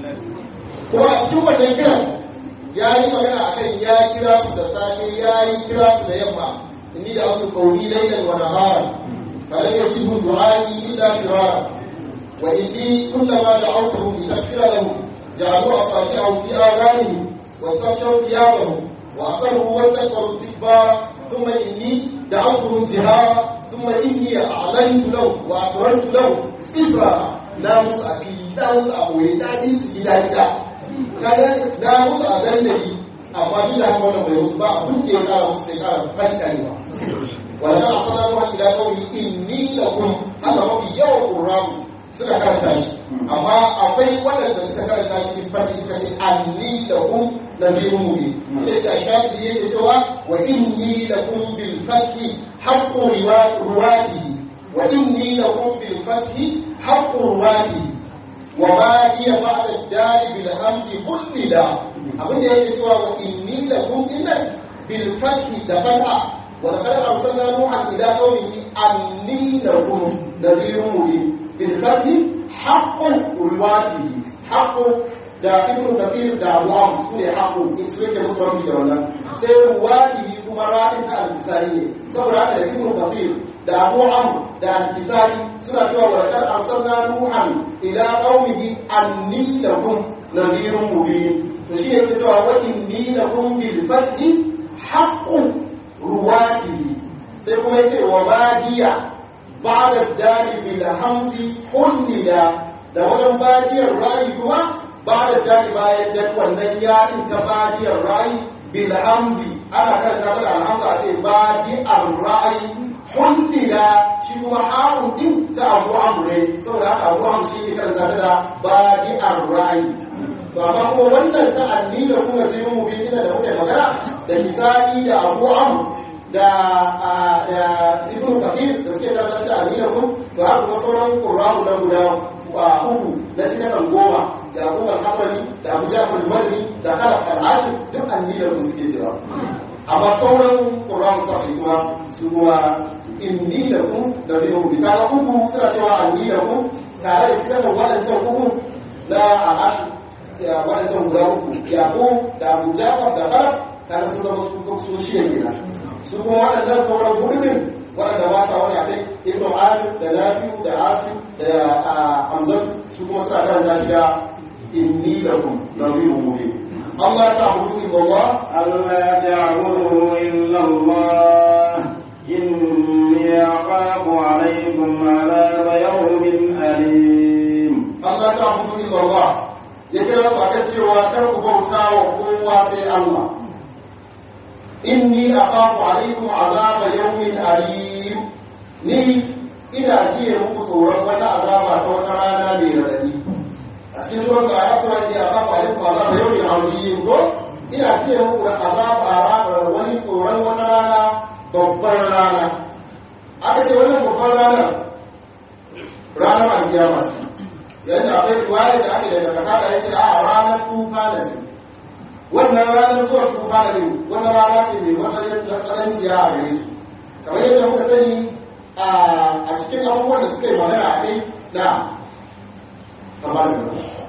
kuma a cikin wannan kiran ya yi magana a kan ya kira su da safe ya yi kira su da yamma inni da abu kauri lailan wa nahara falan yajibu du'ai illa firara wa inni kullama da'awtuhum litaghfira lahum ja'alu asabi'ahum fi adhanihim واستغشوا ثيابهم وأصروا واستكبروا استكبارا ثم إني دعوتهم جهارا ثم إني أعلنت له وأسررت له إسرارا لا مسألي لا مسأوي لا نيس gida gida kaga na musu a dandali amma duk da haka wannan bai musu ba abin da ya kara musu sai kara fankarewa wala na asala wa ila qawli inni lakum haka mafi yawan qur'ani suka karanta shi amma akwai waɗanda suka karanta shi in fati suka ce anni lakum nabiyun mubin sai da shafi yake cewa wa inni lakum bil fathi haqqu ruwati wa inni lakum bil fathi haqqu ruwati wa ma hiya ba'da ad-dari bil hamdi kullida abinda yake cewa wa inni lakum inna bil fathi da fatha wa laqad arsalna nuhan ila qaumihi anni lakum nabiyun mubin bil fathi haqqu ruwati haqqu da ibn kathir da abu am su ne haƙo in su yake musu mafi da wannan sai ruwatihi kuma ra'in ta al-kisari ne saboda haka da ibn kathir da abu am da al-kisari suna cewa wa laqad arsalna nuhan ila qaumihi anni lakum nadhirun mubin to shi yake cewa wa inni lakum bil fathi haqqu ruwatihi sai kuma yace wa badiya ba'da dari bil hamzi kullida da wajen badiyar ra'i kuma ba da jari bayan dan wannan yarin ta badiyar ra'i bil hamzi ana karanta mana alhamza a ce badi ar-ra'i hundida shi kuma harun din ta abu amre saboda haka abu amre shi ke karanta ta da badi ar-ra'i to amma kuma wannan ta anni da kuma zai mu bi da muke magana da misali da abu amre da da ibnu kafir da suke karanta da anni da kun to haka kuma sauran qur'anu da guda uku na cikin goma da abubuwan hamari da abu jafar madani da kala al'adu duk anniyar mu suke cewa amma sauran ƙuran safi kuma su kuma inni da ku da zai mu bita na uku suna cewa anni da ku tare da cikin waɗancan uku na al'adu ya waɗancan guda uku yaƙo da abu jafar da kala tare sun zama su su shida kenan su kuma waɗannan sauran hudumin waɗanda ba sa wani a kai ibnu amir da nafi'u da asim da hamzatu su kuma suna karanta shi da inni lakum nadhirun mubin Allah ta'budu illa Allah ألا تعبدوا إلا الله إني أخاف عليكم عذاب يوم أليم Allah ta'budu illa Allah ya kira su akan cewa kar ku bauta wa kowa sai Allah inni akhafu alaikum azaba yawmin alim ni ina jiye muku tsoron wata azaba ta wata rana mai radadi a cikin surar da ya sura ne a kafa alif azaba yau ne azim ko ina jiye muku da azaba wani tsoron wata rana babbar rana aka ce wannan babbar ranar ranar alkiyama ce yanzu akwai riwaya da ake daga kasa da ya ce a ranar tufa da ce wannan ranar zuwa tufa da ne wata rana ce mai matsayin tsananciya a gare su kamar yadda muka sani a cikin abubuwan da suka yi magana a kai na kamar da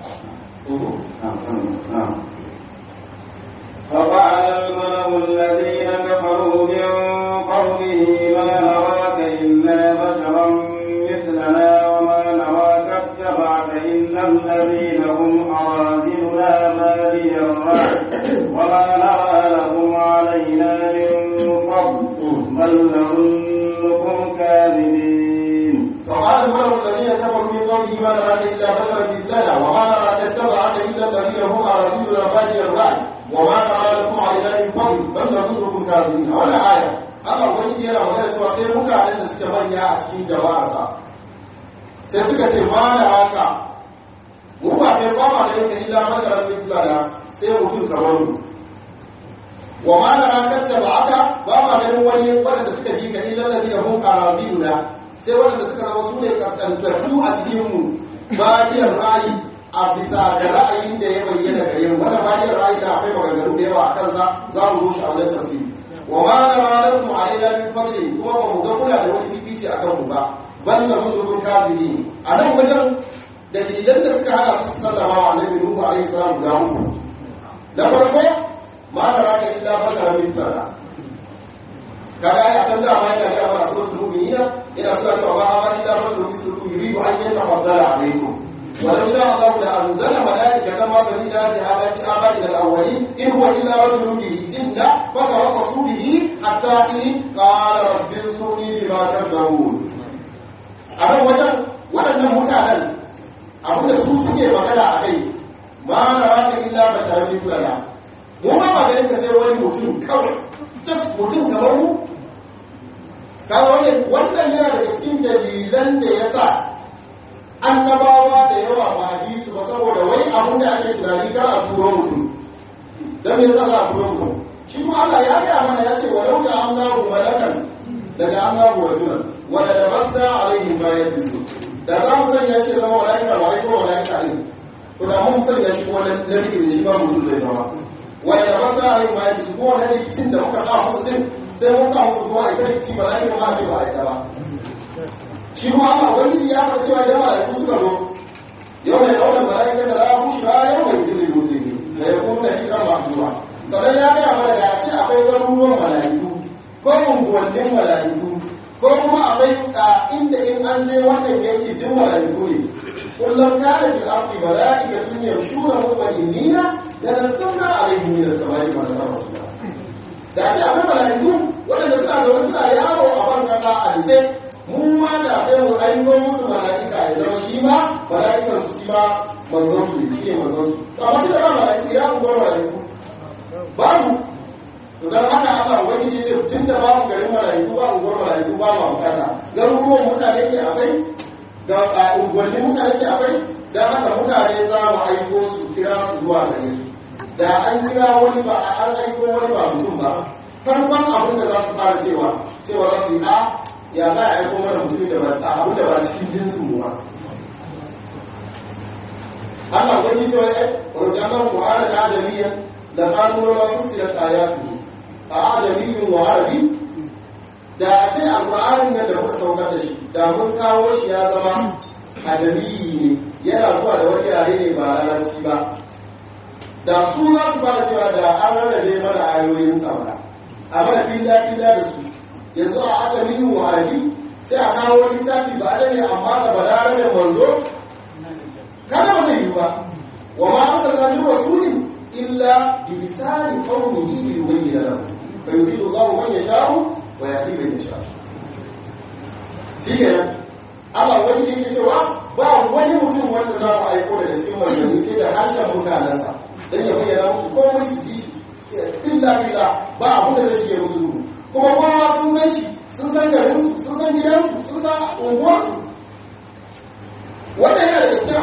فقال الملأ الذين كفروا من قومه ما نراك إلا بشرا مثلنا وما نراك اتبعك إلا الذين هم أراذلنا بادي الرأي وما نرى لهم علينا من فضل بل نظنكم كاذبين فقال الملأ الذين كفروا من قومه ما نراك إلا بشرا مثلنا وما نراك اتبعك إلا الذين هم أراذلنا بادي الرأي وما نرى لكم علينا من فضل بل نظنكم كاذبين ولا آية Allah wani yana magana cewa sai mutanen da suke manya a cikin jama'arsa sai suka ce ma na haka mu ba kai ba ma da yake illa makarar mitla da sai mutum kamar mu wa ma na rakar da ba aka ba ma ganin wani waɗanda suka bi ka illa da zai hun karabiyu na sai waɗanda suka zama su ne kaskantattu a cikin mu bayan ra'ayi a bisa da ra'ayin da ya bayyana gare mu wannan bayan ra'ayi da akwai maganganu da yawa a kansa za mu zo shi a wajen tafsiri wa ma na ranar mu alaina min fadli kuma ba mu ga kula da wani fifici a kanmu ba bal na zunubun kazini a nan wajen dalilan da suka hana su sallama wa annabi nuhu alaihi salam guda uku na farko ma na raka illa fasara min fara kaga ai a san da ma yana ga ba su mu'minina ina so cewa ba ma illa rasul mislukum yuridu an yatafaddala alaikum ولو شاء الله لأنزل ملائكة ما سمينا بهذا في آبائنا الأولين إن هو إلا رجل به جنة فتربصوا به حتى حين قال رب انصرني بما كذبون أنا وجد waɗannan mutanen abinda su suke magana a kai ma na raka illa ba tare da tulala mu ba ba ganin ka sai wani mutum kawai just mutum kamar mu kaga wannan yana daga cikin dalilan da ya sa annabawa da yawa ba a bi su ba saboda wai abin da ake tunani kar a turo mutum dan me yasa za a turo mutum shi kuma Allah ya ga mana ya ce wa law da Allahu malakan daga Allahu rajulan wa la labasta alaihim ma yalbisu da za mu sanya shi zama malaika ba ai ko malaika ne to da mun sanya shi kuma nabi ne shi ba mutum zai zama wa la labasta alaihim ma yalbisu ko wani rikicin da muka sa musu din sai mun sa musu kuma ita rikici malaika ma ce ba ai ba shi kuma Allah wani ya fara cewa da malaiku suka zo yau mai daular malaika da la kushi ba yau mai jiri musulmi da ya kuma shi kan ma'duwa sannan ya gaya mana da a ce akwai garuruwan malaiku ko unguwannin malaiku ko kuma akwai inda in an je wannan yanki duk malaiku ne kullum kana fil ardi malaikatun yamshuna mutma'innina da nazzalna alaihim min as-sama'i ma rasulullah da a ce akwai malaiku waɗanda suna zaune suna yawo a ban kasa a disai mu ma da sai mu aiko musu mala'ika ya zama shi ma mala'ikan su shi ma manzon su shi ne manzon su to amma da ba mala'iku ya mu bar mala'iku babu to dan haka Allah wani ne sai tun da babu garin mala'iku babu bar mala'iku ba ma bukata garuruwan mutane ke akwai da unguwannin mutane ke akwai dan haka mutane za mu aiko su kira su zuwa gare su da an kira wani ba an aiko wani ba mutum ba farkon abin da za su fara cewa cewa za su yi a ya za a aiko mana mutum da ba abu da ba cikin jinsin mu ba Allah wani cewa ai rujanan Qur'ana da adamiyya da qalu la fusilat ayatu a adamiyyin wa arabi da a ce alqur'anin nan da muka saukar da shi da mun kawo shi ya zama adamiyyi ne yana zuwa da wani yare ne ba larabci ba da su za su fara cewa da an rarrabe mana ayoyin sa ba a mana filla filla da su yanzu a aka mini wa'adi sai a kawo littafi ba da ne amma da balarabe manzo kada ba zai yi ba wa ma arsalna min rasulin illa bi lisani qawmihi li yubayyana lahu fa yufidu Allahu man yasha'u wa yahdi man yasha'u shi kenan Allah wani yake cewa ba wani mutum wanda za mu aiko daga cikin manzanni sai da harshen mutanensa dan ya bayyana musu komai su ji shi illa billah ba abin da zai shige musu duhu kuma kowa sun san shi sun san garinsu sun san gidansu sun san unguwar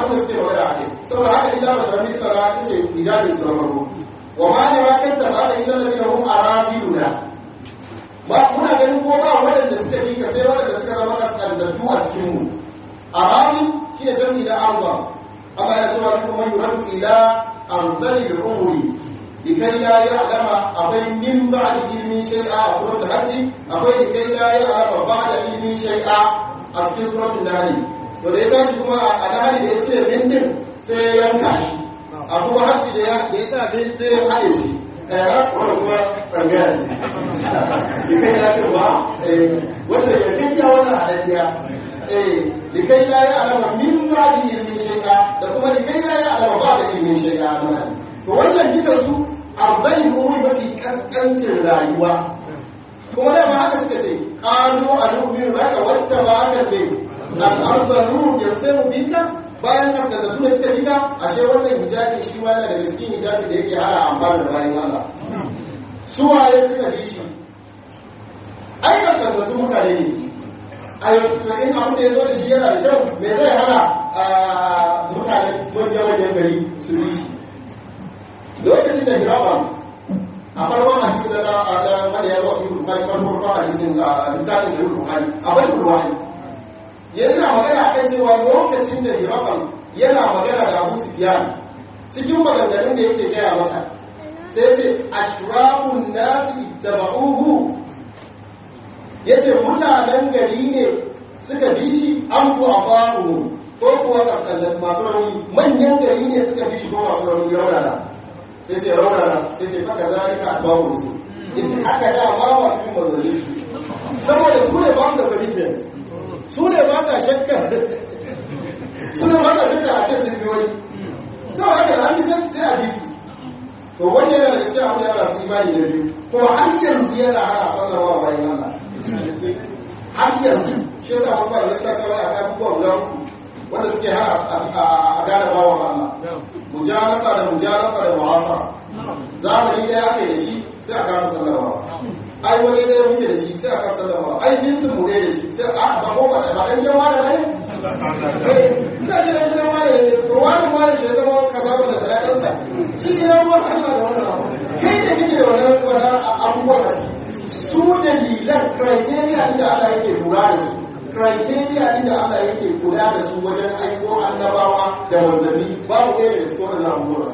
abin da suke magana a kai saboda haka illa basharan mislana ita ce ijabin su na farko wa ma ne ma kanta ba da illa ladina hum aradiluna ba muna ganin ko ba waɗanda suka bi ka sai waɗanda suka zama kaskantattu a cikin mu aradi shine jami'i da arza Allah ya ce wa kuma yuradu ila arzali al-umuri likai la ya'lama akwai min ba'da ilmin shay'a a suratul hajj akwai likai la ya'lama ba'da ilmin shay'a a cikin suratul nahl to da ya tashi kuma a nahl da ya ce min din sai ya yanka shi a kuma hajj da ya da ya sa bin sai ya haɗe shi eh wannan kuma tsangaya ce likai la ya'lama wata ya kinta wannan hadadiya eh likai la ya'lama min ba'da ilmin shay'a da kuma likai la ya'lama ba'da ilmin shay'a to wannan dukan su arzai umuri mafi kaskancin rayuwa kuma da ba haka suka ce ƙalo a nufin zaka wacce ba haka ne al'arzaru ya sai mu bika bayan kaskantattu da suka bika ashe wannan hijabi shi ma yana daga cikin hijabi da yake hana amfani da bayan Allah su waye suka bi shi ai kaskantattu mutane ne a yau to in abin da ya zo da shi yana da kyau me zai hana mutane wajen gari su bi shi lokacin da hirawan a farkon hadisi da da wanda ya zo su bukari farkon farkon hadisin a littafin sai bukari a bari ruwani yana magana akan cewa lokacin da hirawan yana magana da Abu Sufyan cikin maganganun da yake gaya masa sai ce ashrafun nasi ittaba'uhu yace mutanen gari ne suka bi shi an ku afaru ko kuwa kasallan masu rauni manyan gari ne suka bi shi ko masu rauni raunana sai ce raunana sai ce faka zalika a babu su yace aka da ma masu yin manzanni saboda su ne ba su da commitment su ne ba sa shakkar su ne ba sa shakkar a kai sun bi wani saboda haka da an sai sai a bi su to wani yana da cikin abu da yana su imani da biyu kuma har yanzu yana hana sallama bayan Allah har yanzu shi yasa wasu ba da wasu cewa a kan abubuwa guda uku wanda suke hana a gane bawan Allah mujalasa da mujalasa da mu'asara zamani ɗaya ake da shi sai a kasa sallama ai wani ɗaya muke da shi sai a kasa sallama ai jinsin mu ɗaya da shi sai a ba ko ba ba dan jama da ne ina ce dan jama da ne to wani ma shi ya zama kaza ba da talakansa shi ina ruwan Allah da wannan abu kai da kike da wannan wannan abubuwa da su dalilan criteria inda Allah yake lura da su criteria inda Allah yake kula da su wajen aiko annabawa da manzanni babu ɗaya daga cikin wannan abubuwan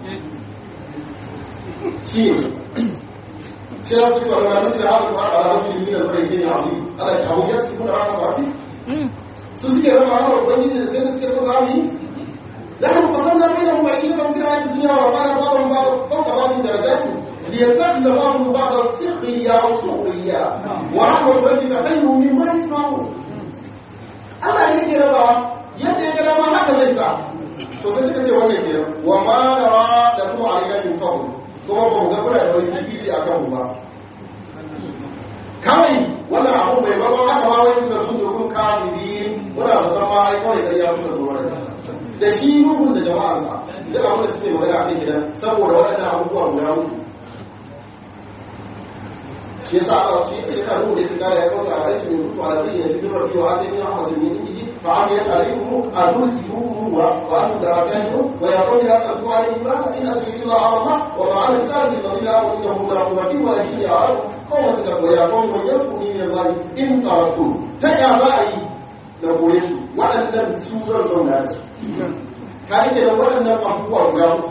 shi ne shi ya suke wani ranar da haka kuma a ranar fili da fara yake ne a wuri Allah ce abu ya su kuna rana sabi su suke rama hana ubangiji da sai da suke so za mu yi da haka fasan da bayan mu baki da mun gina cikin duniya wa bana babu babu fauka babu darajatu ليتخذ بعضهم بعضا سخريا او سخريا ورحمه ربك خير مما يجمعون Allah ne ke rabawa yadda ya ga dama haka zai sa to sai suka ce wannan ke wa ma nara da kuma alaina min fa'u kuma ba mu ga kuna da wani fifici a kanmu ba kawai wannan abu bai ba haka ma wai kuka sun dokun kafiri muna da san ma ai kawai ƙarya kuka zo wannan da shi nuhun da jama'arsa duk abin da suke magana a kan gidan saboda waɗannan abubuwa guda uku shi yasa Allah shi shi yasa ruhu da su kare ya kauta a aikin mutu a rabbi ya cikin rabbi wa atin ya hawa sunni ni fa am ya alaikum arsiluhu wa wa antum da akanu wa ya qawli la sallu alaihi ma in adri illa Allah wa ma ana tarbi alladhi la innahu la quwwata wa lakin ya arab qawma ta wa ya qawmi man yakuni min Allah in taratu ta ya za a yi da gore su waɗannan su zan zauna da su ka rike da waɗannan abubuwa guda uku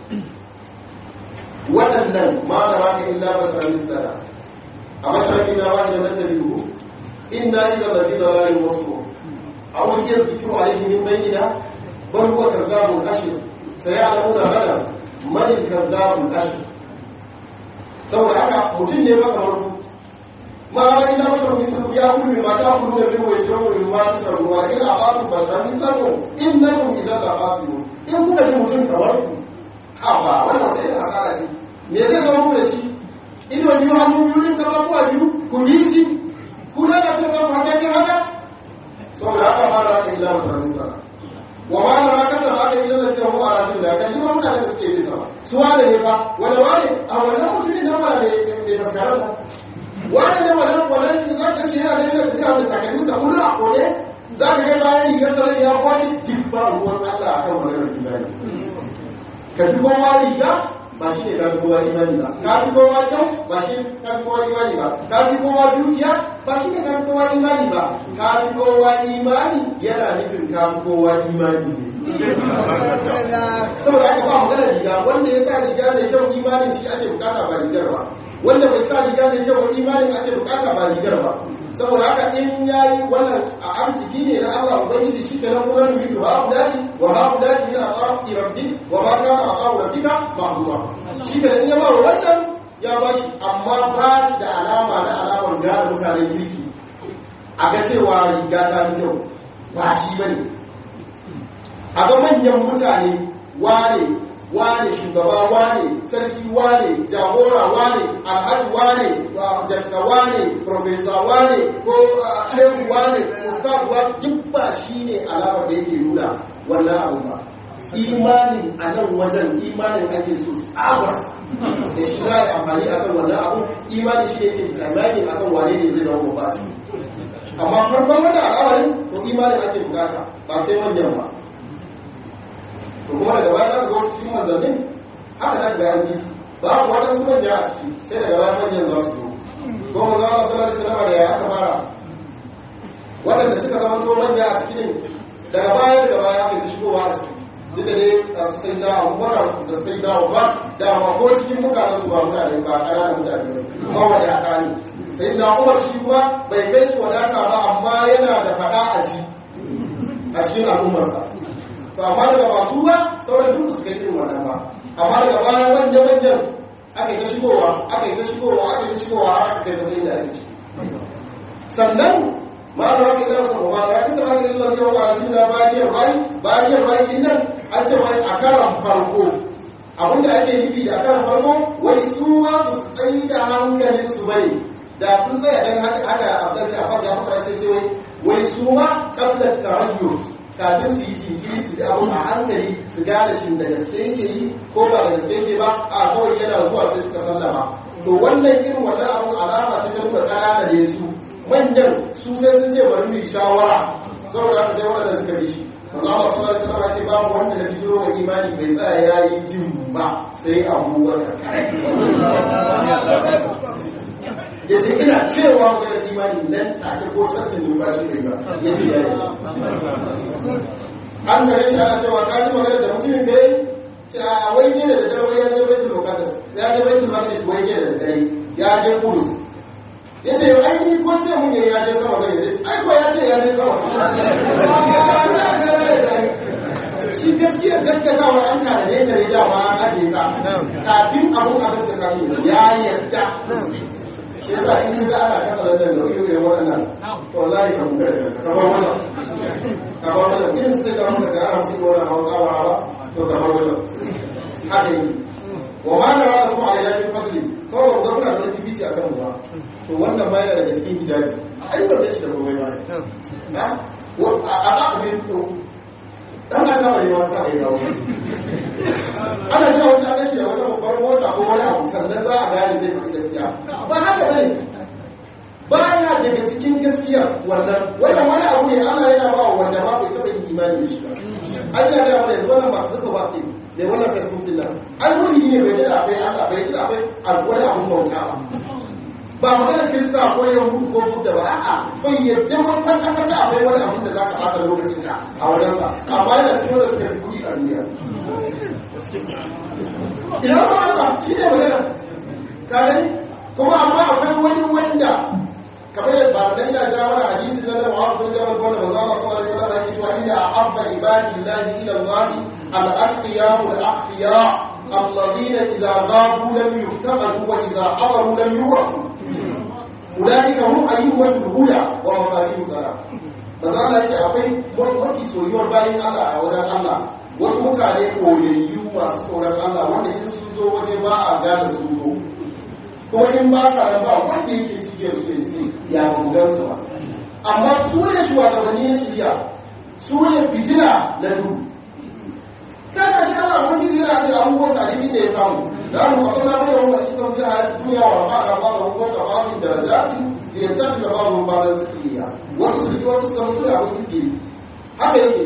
waɗannan ma da raka illa basharan mislana أبشر فينا واحدا نتبعه إنا إذا لفي ضلال مصروف أو الذكر عليه من بيننا بل هو كذاب أشر سيعلمون غدا من الكذاب الأشر saboda haka mutum ne maka maru ma ba ina maka misal ya kullu ma ta kullu da biyu ya shiro min ma ta ruwa ila aqatu ba ta min lako innakum idan la qasimu in kuka ji mutum kamar ku ha ba wannan wace ina asara ce me zai zama da shi ido biyu hannu biyu din kama kuwa biyu ku bi shi ku da ka ce ba ku hakakin haka saboda haka ma da haka illa masarar sa wa ma da haka da haka illa da ce mu a rajin da kan jima mutane da suke bisa ba su wane ne ba wanda wane a wannan mutumin nan wala bai faskarar ba wane ne wannan wannan za ka ce yana da yana tafiya da takalmin sa kullu a kone za ka ga bayan rigar sarar ya kwani duk ba ruwan Allah akan maganar imani ka fi kowa riga ba shi ne ka fi kowa imani ba ka fi kowa kyau ba shi ne ka fi kowa imani ba ka fi kowa dukiya ba shi ne ka fi kowa imani ba ka fi kowa imani yana nufin ka fi kowa imani ne saboda aka ba magana riga wanda ya sa riga mai kyau imanin shi ake bukata ba rigar ba wanda bai sa riga mai kyau imanin ake bukata ba rigar ba saboda haka in yayi wannan a arziki ne na Allah ubangiji shi kenan kuma ne mutu ha udani wa ha udani min aqabi rabbi wa ma kana aqabu rabbika ma'zuma shi kenan ya ba wannan ya ba shi amma ba shi da alama na alamar gane mutanen kirki a ga cewa riga ta fi kyau ba shi bane a ga manyan mutane wane wane shugaba wane sarki wane jagora wane alhaji wane jaksa wane profesa wane ko shehu wane ustaz wane duk ba shi ne alamar da yake nuna wannan abu ba imanin a nan wajen imanin ake so tsabar da shi za a yi amfani a kan wannan abu imanin shi ne yake tsammani a kan wane ne zai zama ba amma farkon wannan al'amarin to imanin ake bukata ba sai manyan ba to kuma daga baya za ka wasu cikin manzannin haka za ka ga yanki ba ku waɗansu manya a ciki sai daga baya manyan za su zo ko maza Allah sallallahu alaihi wasallam da ya aka fara waɗanda suka zama to manya a ciki ne daga baya daga baya aka ta shigowa a ciki duk da dai a su sai da abubakar da sai da abubakar da ma ko cikin mutanen su ba mutane ba ƙananan mutane ba wadata ne sai da umar shi kuma bai kai su wadata ba amma yana da faɗa a ji a cikin al'ummarsa to amma daga masu ba sauran duk su kai irin wannan ba amma daga bayan manyan manyan aka yi ta shigowa aka yi ta shigowa aka yi ta shigowa har aka kai matsayin da ake ciki sannan ma da wani idan sa ba da kin tsara da Allah ya wa azina bayan bai bayan bai din nan an ce wai a karan farko abinda ake nufi da karan farko wai su ma su tsayi da hankalin su bane da sun tsaya dan haka haka Abdul Abbas ya fara shi ce wai wai su ma qabla tarayyus kafin su yi jinkiri su da abu a hankali su gane shi da gaske yake yi ko ba da gaske yake ba a kawai yana zuwa sai suka sallama to wannan irin wannan abu alama ce ta nuna ƙanana da su manyan su sai sun ce bari mu yi shawara saboda haka sai wanda suka bi shi manzo Allah sallallahu alaihi wasallam ce babu wanda da bijiro wa imani bai tsaya yayi jin ba sai Abu Bakar ya ce ina cewa maganar imani nan take ko cancan numfashi ne ba ya ce yayi an gare shi ana cewa ka ji magana da mutumin da yayi ce a wai ke da dare wai ya je baitul muqaddas ya je baitul maqdis wai ke da dare ya je kudus ya ce ai ni ko ce mun ya je sama bai ya ce ai ko ya ce ya je sama shi gaskiyar gaskatawa an tare da ita ne dama an ajiye ta kafin abun a gaskata ne ya yarda shi yasa in ga ana kasa da nan da irin waɗannan to wallahi ka muka da ka bar wannan ka bar wannan irin sai ka muka ga ana cikin wannan hawa kawa ba to ka bar wannan haka yi wa ma da rada kuma ala yakin fadli kawai ga kuna da bibici akan mu ba to wannan ma yana daga cikin hijabi ai ba da shi da komai ba na a a a bin to dan ka saba yi wata ai dawo ana jira wasu an yake da wata babbar mota ko wani abu sannan za a gane zai faɗi gaskiya ba haka bane baya daga cikin gaskiya wannan wannan wani abu ne Allah yana ba wa wanda ba bai taɓa yin imani da shi ba Allah ya ga yanzu wannan ba su zuba ba ɗin ne wannan Facebook din nan an mulki ne bai da akwai Allah bai da akwai wani abun bauta ba ba maganar kirista ko yahudu ko buddha ba a'a bai yadda wani kwata kwata akwai wani abun da zaka ɓata lokacin ka a wajensa amma yana cikin wanda suka fi kuɗi a duniya ina ba Allah shi ne magana ka gani kuma amma akwai wani wanda kamar yadda ba da ina ja mana hadisi na Muhammad bin Jabal wanda manzo Allah sallallahu alaihi wasallam yake cewa inna ahabba ibadillahi ila Allah al-atqiya al-akhfiya alladhina idza ghabu lam yuftaqadu wa idza hadaru lam yurafu ulaika hum ayyuhul huda wa mafatihus salam manzo Allah yace akwai wani soyuwar bayin Allah a wajen Allah wasu mutane koyayyu masu tsoron Allah wanda in sun zo waje ba a gane su zo kuma in ba sa nan ba wanda yake cike su ke ce ya bugan su ba amma su ne shugabanni na shirya su ne fitina na duhu kana shi Allah wani yana da abubuwan sa da inda ya samu da mu wasu na mai wanda suka mutu a duniya wa ba ka ba da hukumar da ba da darajati da ya tafi da ba mu ba da tsiya wasu su wasu suka mutu da abin suke haka yake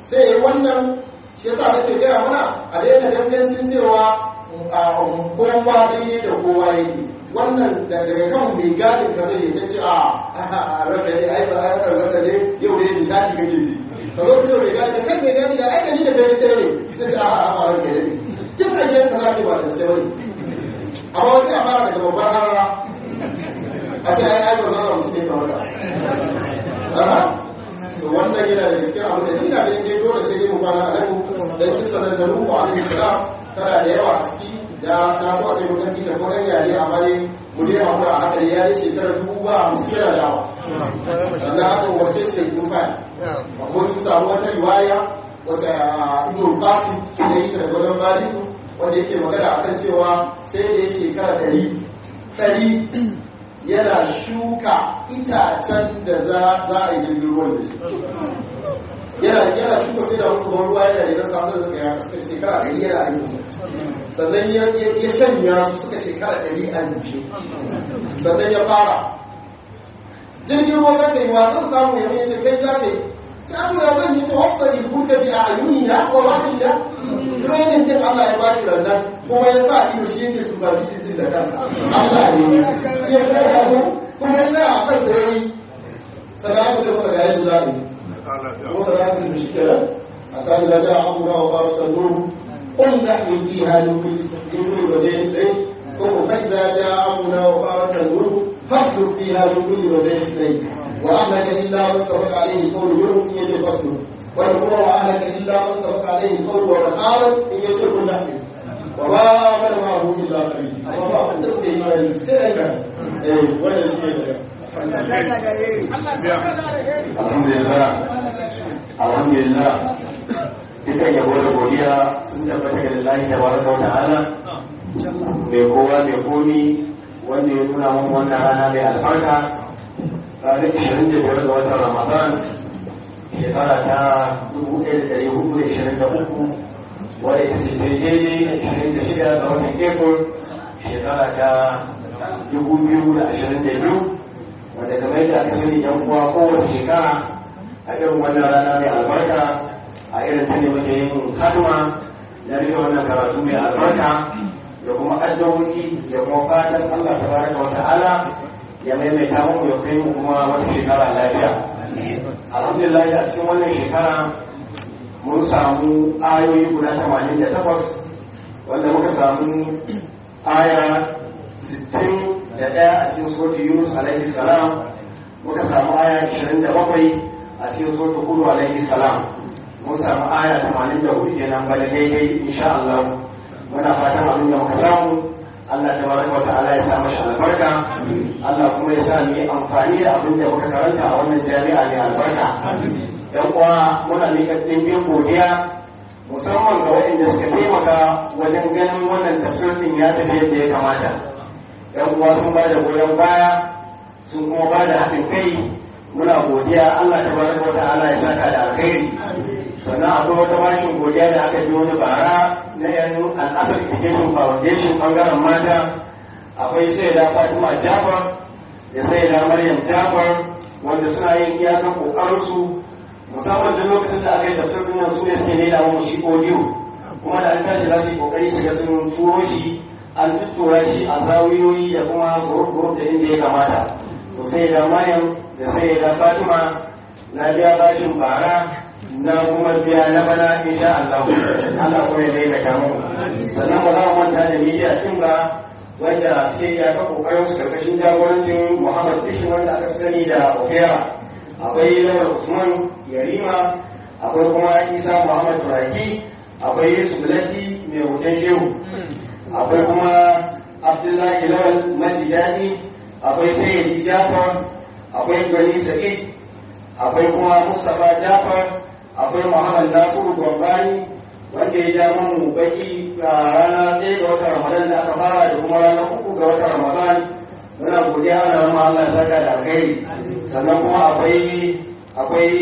sai ya yi wannan shi yasa nake gaya mana a daina gangancin cewa a kowa daidai da kowa yake wannan daga kan mai gadin ka zai ta ce a raka ne ai ba ai raka ne yau ne nishadi kake ji ka zo fito mai gadi da kan mai gadi da ai da ni da kai ɗaya ne sai ce a a a raka ne tun a gidan ka za ce ba da sai bane amma wasu a fara daga babbar harara a ce ai ai ba za a mutu ne kamar ka to wannan yana da gaskiya abu da ina ganin dai dole sai dai mu kwana a nan dan kisa da da ruku alaihi salam tana da yawa a ciki da na so a ce mu dan da ko dan yare amma dai mu dai hakura a haka da yare shekarar dubu ba musu kira da yawa sannan aka umarce shi da kufa akwai samu wata riwaya wata ibn qasim da yake da gwadon maliku wanda yake magana akan cewa sai da ya shekara ɗari ɗari yana shuka itacen da za a yi jirgin ruwan da shi yana yana shuka sai da wasu ruwa yana da nasa sai suka ya suka shekara ɗari yana a yi sannan ya ya shanya su suka shekara ɗari a nushe sannan ya fara jirgin ruwa za ka yi wa zan samu ya mai ce kai za ka yi ta to ya zan yi ce wasu da ibu ka bi a ayuni na ko wani da training din Allah ya bashi rannan kuma ya sa ido shi yake supervision din da kansa Allah ne shi ya koya mu kuma ya sa a kan sai sannan ya masa ga yadda za a yi kuma sannan ya masa shi kenan a kan da ja abu na wa ba ta nuru قل نحن فيها نقول وجه سعيد فإذا جاء أمرنا وفارت النور فاصبر فيها من كل وجه سعيد وأهلك إلا من سبق عليه قول يوم إن يجب فاصبر ونقول وأهلك إلا من سبق عليه قول ومن آمن إن يشرك نحن وما آمن معه إلا قليل أما ما كنت تسمع إيمان سيئا ولا شيء alhamdulillah alhamdulillah dukan yabo da godiya sun tabbata ga lillahi da baraka wa ta'ala mai kowa mai komi wanda ya nuna mun wannan rana mai albarka ranar 25 ga watan ramadan shekara ta 1423 wadda ita ce daidai 26 ga watan april shekara ta 2022 wanda kamar yadda aka sani yan uwa kowace shekara a irin wannan rana mai albarka a irin ta ne muke yin kalma na rike wannan karatu mai albarka da kuma addu'o'i da kuma fatan Allah tabaraka wa ta'ala ya maimaita mu ya kai mu kuma wata shekara lafiya alhamdulillah a cikin wannan shekara mun samu ayoyi guda 88 wanda muka samu aya 60 da ɗaya a cikin sotu yunus alaihi salam muka samu aya 27 a cikin sotu hudu alaihi salam mun samu aya 84 kenan bada daidai insha Allah muna fatan abin da muka samu Allah ta baraka wa ta'ala ya sa mashi albarka Allah kuma ya sa mu yi amfani da abin da muka karanta a wannan jami'a ne albarka yan uwa muna miƙa ɗimbin godiya musamman ga waɗanda suka taimaka wajen ganin wannan tafsirin ya tafi yadda ya kamata yan uwa sun ba da goyon baya sun kuma ba da haɗin kai muna godiya Allah ta baraka wa ta'ala ya saka da alkhairi sannan akwai wata bashin godiya da aka ji wani bara na yan al'asar education foundation bangaren mata akwai sai da fatima jafar da sai da maryam jafar wanda suna yin iyakan kokarinsu musamman da lokacin da aka yi tafsirin nan su ne suke ne da mu shi audio kuma da an tashi za su yi kokari su ga sun turo shi an tuttura shi a zawiyoyi da kuma group da inda ya kamata to sai da maryam da sai da fatima na biya bashin bara na kuma biya na bana insha Allah Allah kuma ya mai da mu sannan ba za mu manta da media din ba wanda suke ya ta kokarin su karkashin jagorancin Muhammad Bishi wanda aka sani da Opera akwai Lawal Usman Yarima akwai kuma Isa Muhammad Turaki akwai Yusuf Lati mai hoton shehu akwai kuma Abdullahi Lawal Majidani akwai Sayyidi Jafar akwai Gani Sa'id akwai kuma Mustapha Jafar akwai Muhammad Nasiru Gwambani wanda ya ja mu baki a rana ɗaya ga watan Ramadan da aka fara da kuma rana uku ga watan Ramadan muna godiya ana mu Allah saka da alkhairi sannan kuma akwai akwai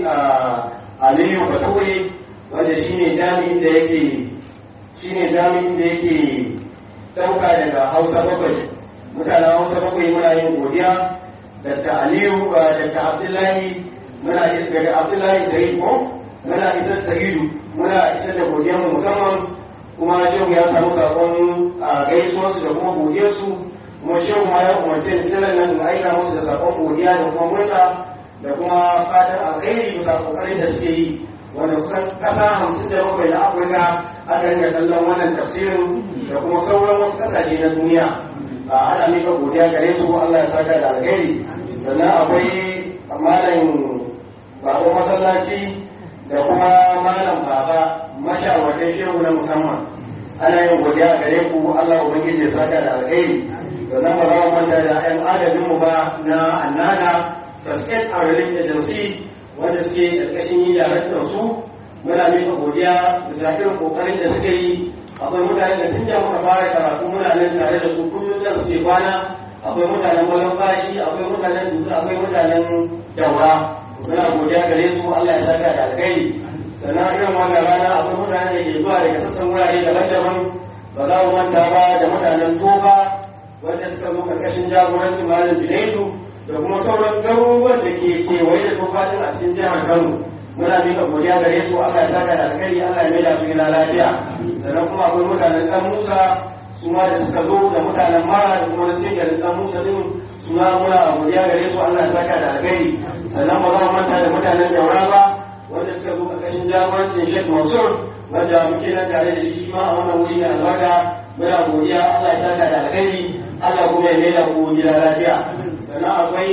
Aliyu Bature wanda shine jami'in da yake shine jami'in da yake dauka daga Hausa bakwai mutanen Hausa bakwai muna yin godiya Dr. Aliyu Dr. Abdullahi muna daga Abdullahi Said ko muna isar sahidu muna isar da godiyar mu musamman kuma shehu ya samu sakon a gaisuwarsu da kuma godiyarsu kuma shehu ma ya umarce da tilan nan da aika musu da sakon godiya da kuma murna da kuma fatan alkhairi bisa kokarin da suke yi wanda kusan kasa hamsin da bakwai na afirka aka rinka kallon wannan tafsirin da kuma sauran wasu kasashe na duniya a ana mika godiya gare su allah ya saka da alkhairi sannan akwai malam baban masallaci da kuma malam baba mashawartan shehu na musamman ana yin godiya gare ku Allah ubangiji ya saka da alheri sannan ba za mu manta da ƴan adabin mu ba na annana Basket and Relief Agency wanda suke ƙarƙashin yi daraktar su muna mika godiya da irin kokarin da suka yi akwai mutane da tun da muka fara karatu muna nan tare da su kullum da suke kwana akwai mutanen wajen bashi akwai mutanen duka akwai mutanen daura muna godiya gare su Allah ya saka da alkhairi sannan irin wannan rana akwai mutane da ke zuwa daga sassan wurare daban-daban ba za mu manta ba da mutanen tofa wanda suka zo karkashin jagorancin malam Junaidu da kuma sauran garuruwan da ke kewaye da tofa din a cikin jihar Kano muna mika godiya gare su Allah ya saka da alkhairi Allah ya maida su gida lafiya sannan kuma akwai mutanen Dan Musa su ma da suka zo da mutanen Mara da kuma na cikin Dan Musa din su ma muna godiya gare su Allah ya saka da alkhairi sannan ba za mu manta da mutanen Daura ba wanda suka zo ƙarƙashin jagorancin Sheikh Mansur wanda muke nan tare da shi ma a wannan wuri mai albarka muna godiya Allah ya saka da alkhairi Allah kuma ya maida ku gida lafiya sannan akwai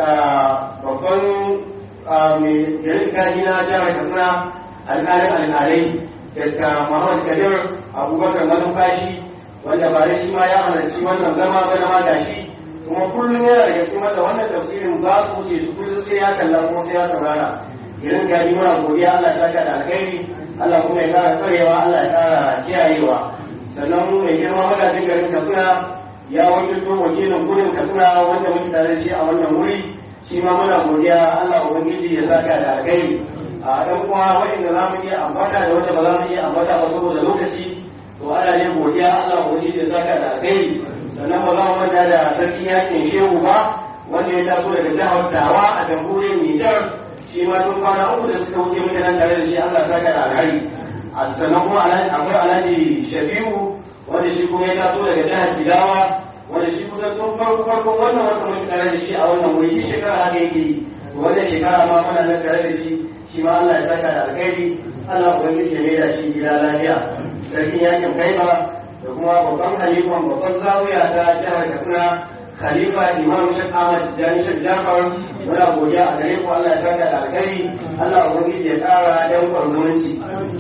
babban mai garin kaji na jihar Katsina alƙalin alƙalai daga Muhammad Kadir Abubakar Malumfashi wanda ba da shi ma ya halarci wannan zama ba na ma gashi kuma kullum yana daga cikin wanda wannan tafsirin ba su wuce su kullum sai ya kalla kuma sai ya saurara irin gani muna godiya Allah saka da alkhairi Allah kuma ya kara tsarewa Allah ya kara kiyayewa sannan mu mai girma magajin garin Katsina ya wakilto wakilin gudun Katsina wanda muke tare da shi a wannan wuri shi ma muna godiya Allah ubangiji ya saka da alkhairi a dan kuma wanda za mu iya ambata da wanda ba za mu iya ambata ba saboda lokaci to ana ne godiya Allah ubangiji ya saka da alkhairi sannan ba za mu manta da sarki yakin shehu ba wanda ya taso daga jihar Dawa a jamhuriyar Nijar shi ma tun kwana uku da suka wuce muke nan tare da shi Allah saka da alhari a sannan kuma akwai alhaji shafi'u wanda shi kuma ya taso daga jihar Jigawa wanda shi kusan tun farko farko wannan wata muke tare da shi a wannan wuri shi shekara haka yake yi wannan shekara ma muna nan tare da shi shi ma Allah ya saka da alkhairi Allah ubangiji ya maida shi gida lafiya sarkin yakin kaiba da kuma babban halifan babban zawiya ta jihar Katsina khalifa imam shek ahmad jani shek jafar muna godiya a gare ku allah ya saka da alkhairi allah ubangiji ya kara dan kwarzumunci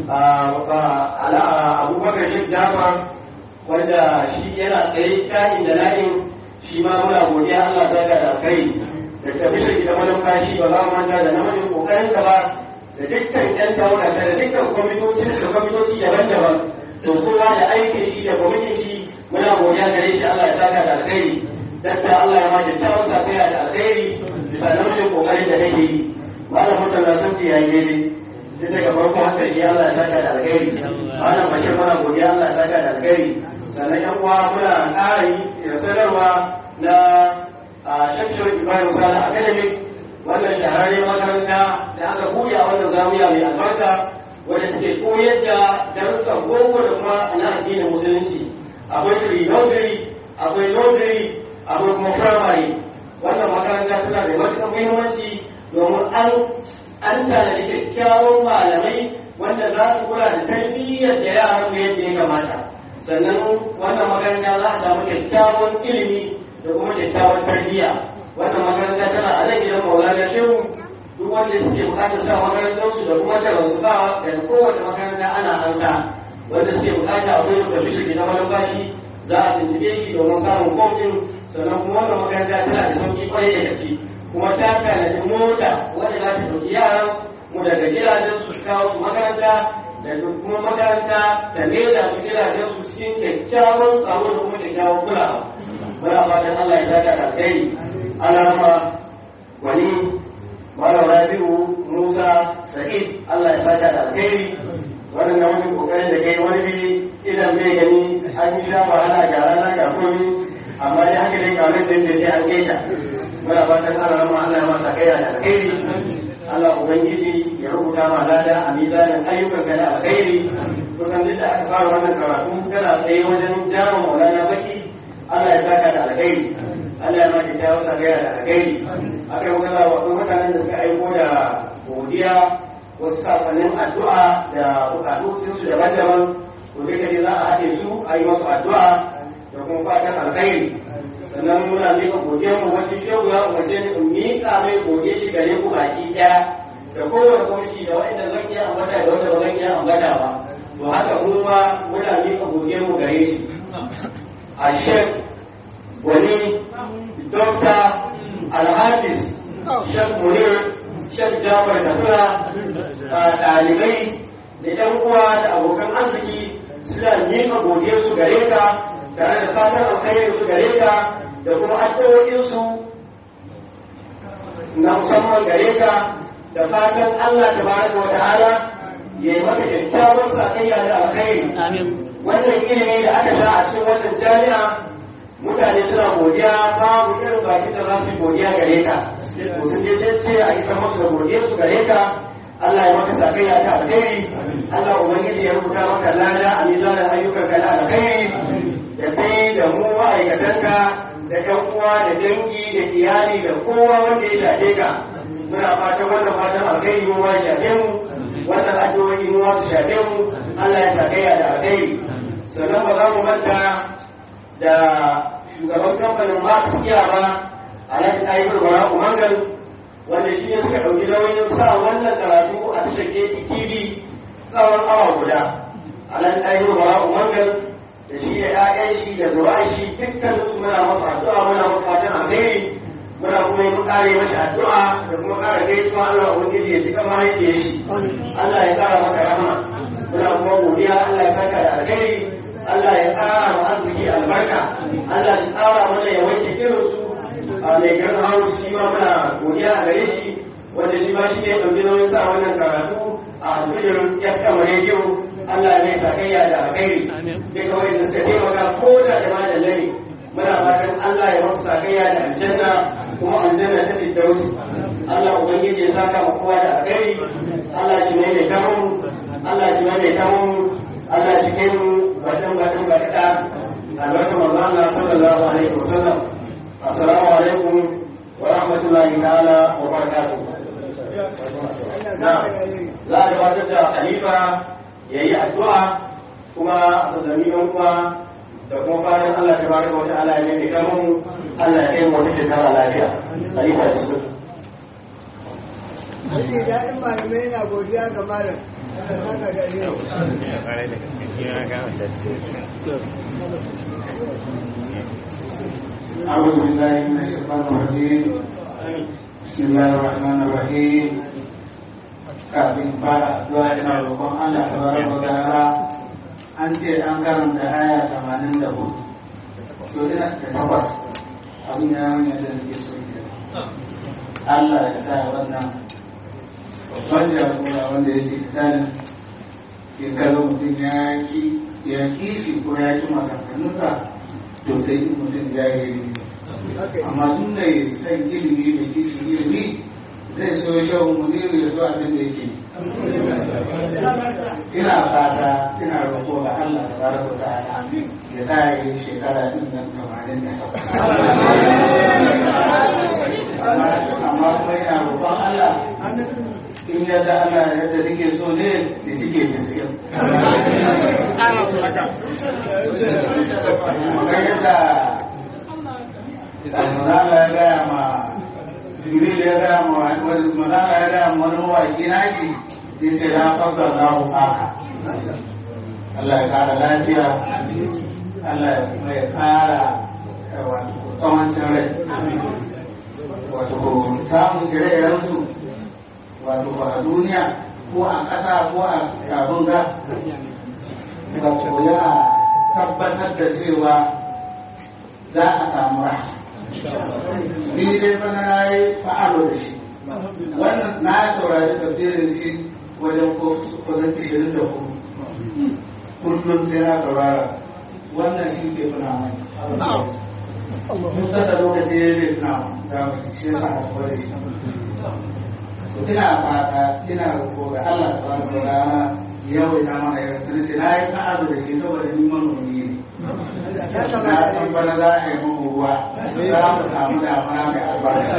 abubakar shek jafar wanda shi yana tsaye kain da na'in shi ma muna godiya allah ya saka da alkhairi da tafiyar da malumfashi ba za mu manta da namijin kokarin da ba da dukkan yan tawaga da dukkan kwamitoci da kwamitoci daban-daban to kowa da aikin shi da kwamitin shi muna godiya gare shi allah ya saka da alkhairi dakta Allah ya ma kyakkyawar safiya da alkhairi bisa namijin kokarin da nake yi malam Hassan na sun ya yi daidai tun daga farkon haka shi Allah ya saka da alkhairi malam Bashir muna godiya Allah ya saka da alkhairi sannan yan uwa muna ƙara yi sanarwa na Shakshar Ibrahim Sala Academic wannan shahararren makaranta da aka buɗe a wannan zamiya mai albarka wadda take koyar da darussan boko da kuma na addinin musulunci akwai pre-nursery akwai nursery akwai kuma firamare wannan makaranta tana da matuƙar muhimmanci domin an an tanadi kyakkyawan malamai wanda za su kula da tarbiyyar da yaran mu yadda ya kamata sannan wannan makaranta za a samu kyakkyawan ilimi da kuma kyakkyawan tarbiyya wannan makaranta tana a nan gidan maulana shehu duk wanda suke bukatar sa makarantarsu da kuma da su ba daga kowace makaranta ana ansa wanda suke bukata akwai da bishiri na malambashi za a tuntube shi domin samun kwamfin sannan kuma wannan makaranta tana da sauki kwarai da gaske kuma ta tanadi mota wanda za ta ɗauki yaran mu daga gidajen su kawo su makaranta da kuma makaranta ta leda su gidajen su cikin kyakkyawan tsaro da kuma kyakkyawan kulawa muna fatan Allah ya saka da alheri alama wani malam rabi'u musa sa'id Allah ya saka da alheri wannan na wani kokarin da kai wani bi idan bai gani an yi sha wahala ga rana ga komi amma dai haka dai kamar da yake sai an keta muna fatan Allah ma Allah ya masa kai da alheri Allah ubangiji ya rubuta ma lada a mizanin ayyukan ka na alkhairi kusan duk da aka fara wannan karatu kana tsaye wajen jawo maulana baki Allah ya saka da alkhairi Allah ya maki ta wasa gaya da alkhairi aka yi magana wa mutanen da suka aiko da godiya wasu sakonnin addu'a da bukatu su daban-daban to duka ne za a haɗe su a yi masu addu'a da kuma fatan alkhairi sannan muna miƙa godiyar mu wasu shehu ya umarce ni in miƙa mai godiya shi gare ku baki ɗaya da kowane kwamshi da waɗanda zan iya ambata da wanda ba zan iya ambata ba to haka mu ma muna miƙa godiyar mu gare shi a shek wani dokta alhafiz shek munir shek jafar kafura ɗalibai da ‘yan uwa da abokan arziki suna miƙa godiyarsu gare ka tare da fatan alkhairin su gare ka da kuma addu'o'insu na musamman gare ka da fatan Allah ta baraka wa ta'ala ya yi maka kyakkyawar sakayya da alkhairi wannan ilimi da aka sha a cikin wannan jami'a mutane suna godiya babu irin bakin da za su godiya gare ka ko sun je ce a isa musu da godiyarsu gare ka Allah ya maka sakayya ta alkhairi Allah ubangiji ya rubuta maka lada a mizanin ayyukan ka na alkhairi da kai da mu ma'aikatanka da ƴan uwa da dangi da iyali da kowa wanda ya shafe ka muna fatan wannan fatan alkhairi mu ma shafe mu wannan addu'o'i mu ma su shafe mu Allah ya sakayya da alkhairi sannan ba za mu manta da shugaban kamfanin ma tafiya ba alhaji ayyukan bara umangal wanda shi ne suka ɗauki nauyin sa wannan karatu a tashar KTV tsawon awa guda alhaji ayyukan bara umangal da shi da ‘ya'yan shi da zura'an shi dukkan su muna masa addu'a muna masa fatan alheri muna kuma yi kare mashi addu'a da kuma kara gaisuwa Allah ubangiji ya ci kama yake shi Allah ya kara maka rahama muna kuma godiya Allah ya saka da alheri Allah ya kara ma arziki albarka Allah ya tsara mana ya wanke irin su a mai garin hausa shi ma muna godiya a gare shi wanda shi ma shi ne ɗauki nauyin sa wannan karatu a alfijirin ya kama rediyo Allah ne sakayya da alkhairi duka wanda suka taimaka ko da da madalla ne muna fatan Allah ya masa sakayya da aljanna kuma aljanna ta firdausi Allah ubangiji ya saka mu kowa da alkhairi Allah shi ne mai tamu Allah shi ne mai tamu Allah shi kai mu badan badan bakada albarka manzo Allah sallallahu alaihi wasallam assalamu alaikum wa rahmatullahi ta'ala wa barakatuh na za a gabatar da khalifa ya yi addu'a kuma a sassan yan uwa da kuma fatan Allah ta baraka wa ta'ala ya mai kamun Allah ya kai mu wata shekara lafiya khalifa da su Ake daɗin malamai na godiya ga malam. Allah saka da alheri. أعوذ بالله من الشيطان الرجيم بسم الله الرحمن الرحيم kafin fara addu'a ina roƙon Allah tabaraka wa ta'ala an ce an karanta aya 84 to ina da takwas abin ya yi da nake so ke Allah ya sa wannan babban jagora wanda yake tsanin ke kaga mutum ya ki ya ki shi ko ya ki maganganunsa to sai mutum jahili amma tun da ya san ilimi da kishi ilimi zai so shan muniru ya so abin da yake ina fata ina roƙo ga Allah da baraka ta ala ya sa ya yi shekara din nan tamanin da amma kuma ina roƙon Allah in ya da Allah yadda nake so ne da suke gaskiya kamar yadda Allah ya gaya ma jibril ya gaya ma wani malaka ya gaya ma wani mawaƙi na shi ya ce na fasa na haka Allah ya kara lafiya Allah ya kuma ya kara wato tsawancin rai wato samun ire-irensu wato ba a duniya ko a ƙasa ko a abin ga wato ya tabbatar da cewa za a samu rahama ni dai bana na yi fa'alo da shi wannan na saurari tafsirin shi wajen kusan ishirin da hudu kullum sai na saurara wannan shi ke tuna mai kusa da lokaci ya zai tuna da shi ya sa a da shi ina fata ina roƙo ga Allah subhanahu wa ta'ala yau ina mana yau sun ce na yi ta'azu da shi saboda ni manomi ne na san bana za a yi muku ruwa za mu samu damuna mai albarka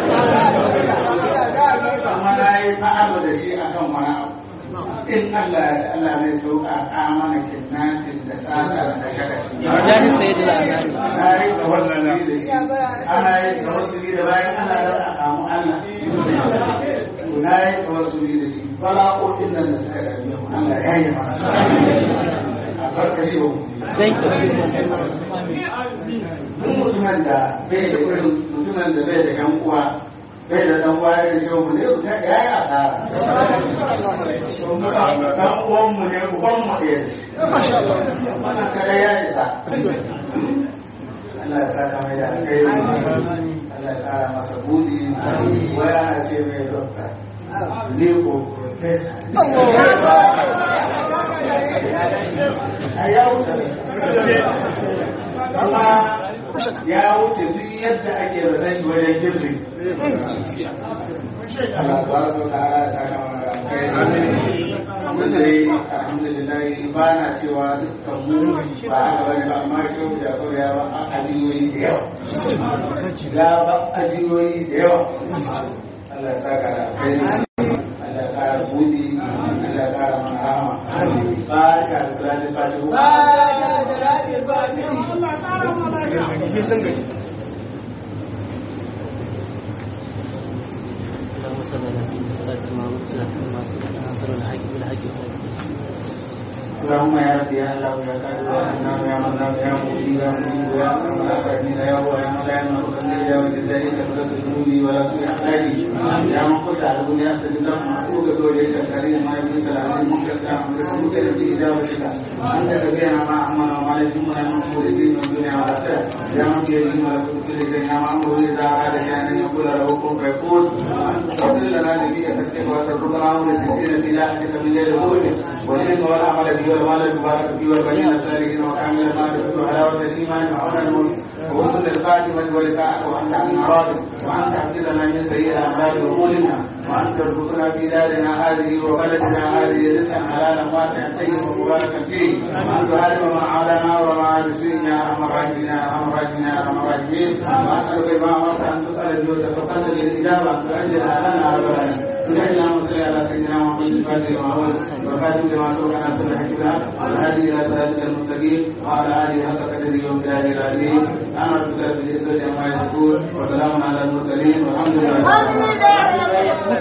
amma na yi ta'azu da shi akan wani abu in Allah ya Allah zai sauka a mana kidnapping da sata da shagashi Jami Sayyidul Azhari. na yi da wannan da shi ana yi tawassuli da bayan ana da a samu Allah to na yi tawassuli da shi bala'o'in nan da suka gaji mu Allah ya yi mana a farkashe mu Thank you. duk mutumin da bai da irin mutumin da bai da yan uwa bai da dan uwa irin shi mu ne ya yi asara dan uwan mu ne uban mu ɗaya wannan kare ya isa Allah ya saka mai da alkhairi Allah ya kara masa budi wai ana ce mai dokta ne ko professor a ya wuce kuma ya wuce duk yadda ake da shi wajen girbi Allah tabaraka wa ta'ala ya saka mana da alkhairi misali alhamdulillah ba na cewa dukkan mu ba haka bane ba amma shi da kawai ya ba ajiyoyi da yawa ya ba ajiyoyi da yawa Allah ya saka da alkhairi Allah ya kara budi Allah ya kara mana rahama ba ka da salatin fatihu اللهم صل على سيدنا محمد وعلى آله وصحبه الحق بالحق اللهم يا رب يا الله يا قادر يا حنان يا منان يا مجيب يا مجيب يا رحمن يا رحيم يا هو يا من لا يمنع كل يا ولد ذلك فلا تذنبني ولا تؤذي احلالي يا من قلت على الدنيا سجد لك محبوب زوجك الكريم ما يبنيك العليم منكر يا من رسولك الذي اجابتك انت كبيرنا ما امنا وما لجمنا من كل دين من الدنيا والاخره يا من بيده ملكوت كل شيء يا من امره اذا اراد شيئا ان يقول له كن فيكون وانت تفضل لنا نبيك تكتب وتترك الامر لتسير في لاحقك من غير ظلم والعلم والعمل به والمال المبارك فيه والبنين الصالحين وكامل ما تكون حلاوه الايمان وعون الملك ووصل الخاتمة ولقاءك وأنت عن راض وأن تحفظنا من سيئ أعمال أمورنا وأن ترزقنا في دارنا هذه وبلدنا هذه رزقا حلالا واسعا طيبا مباركا فيه وأن تهاجم من عادانا وما عاد سوء يا أرحم الراحمين يا أرحم الراحمين يا أرحم الراحمين وأسألك ما أمرت أن تسأل الجود فقدر الإجابة تؤجلها لنا رب العالمين اللهم صل على سيدنا محمد الفاتح وعوال وخاتم لما سبق على سنة حكمنا والهادي إلى صراطك المستقيم وعلى آله حق قدره ومقداره العظيم أنا بك بالعزة عما يصفون وسلام على المرسلين والحمد لله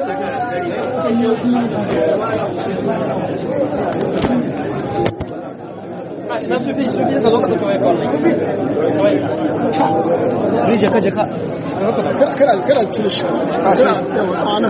na su bi su bi ka zo ka tafi kawai kawai kawai jaka jaka kada kada cire shi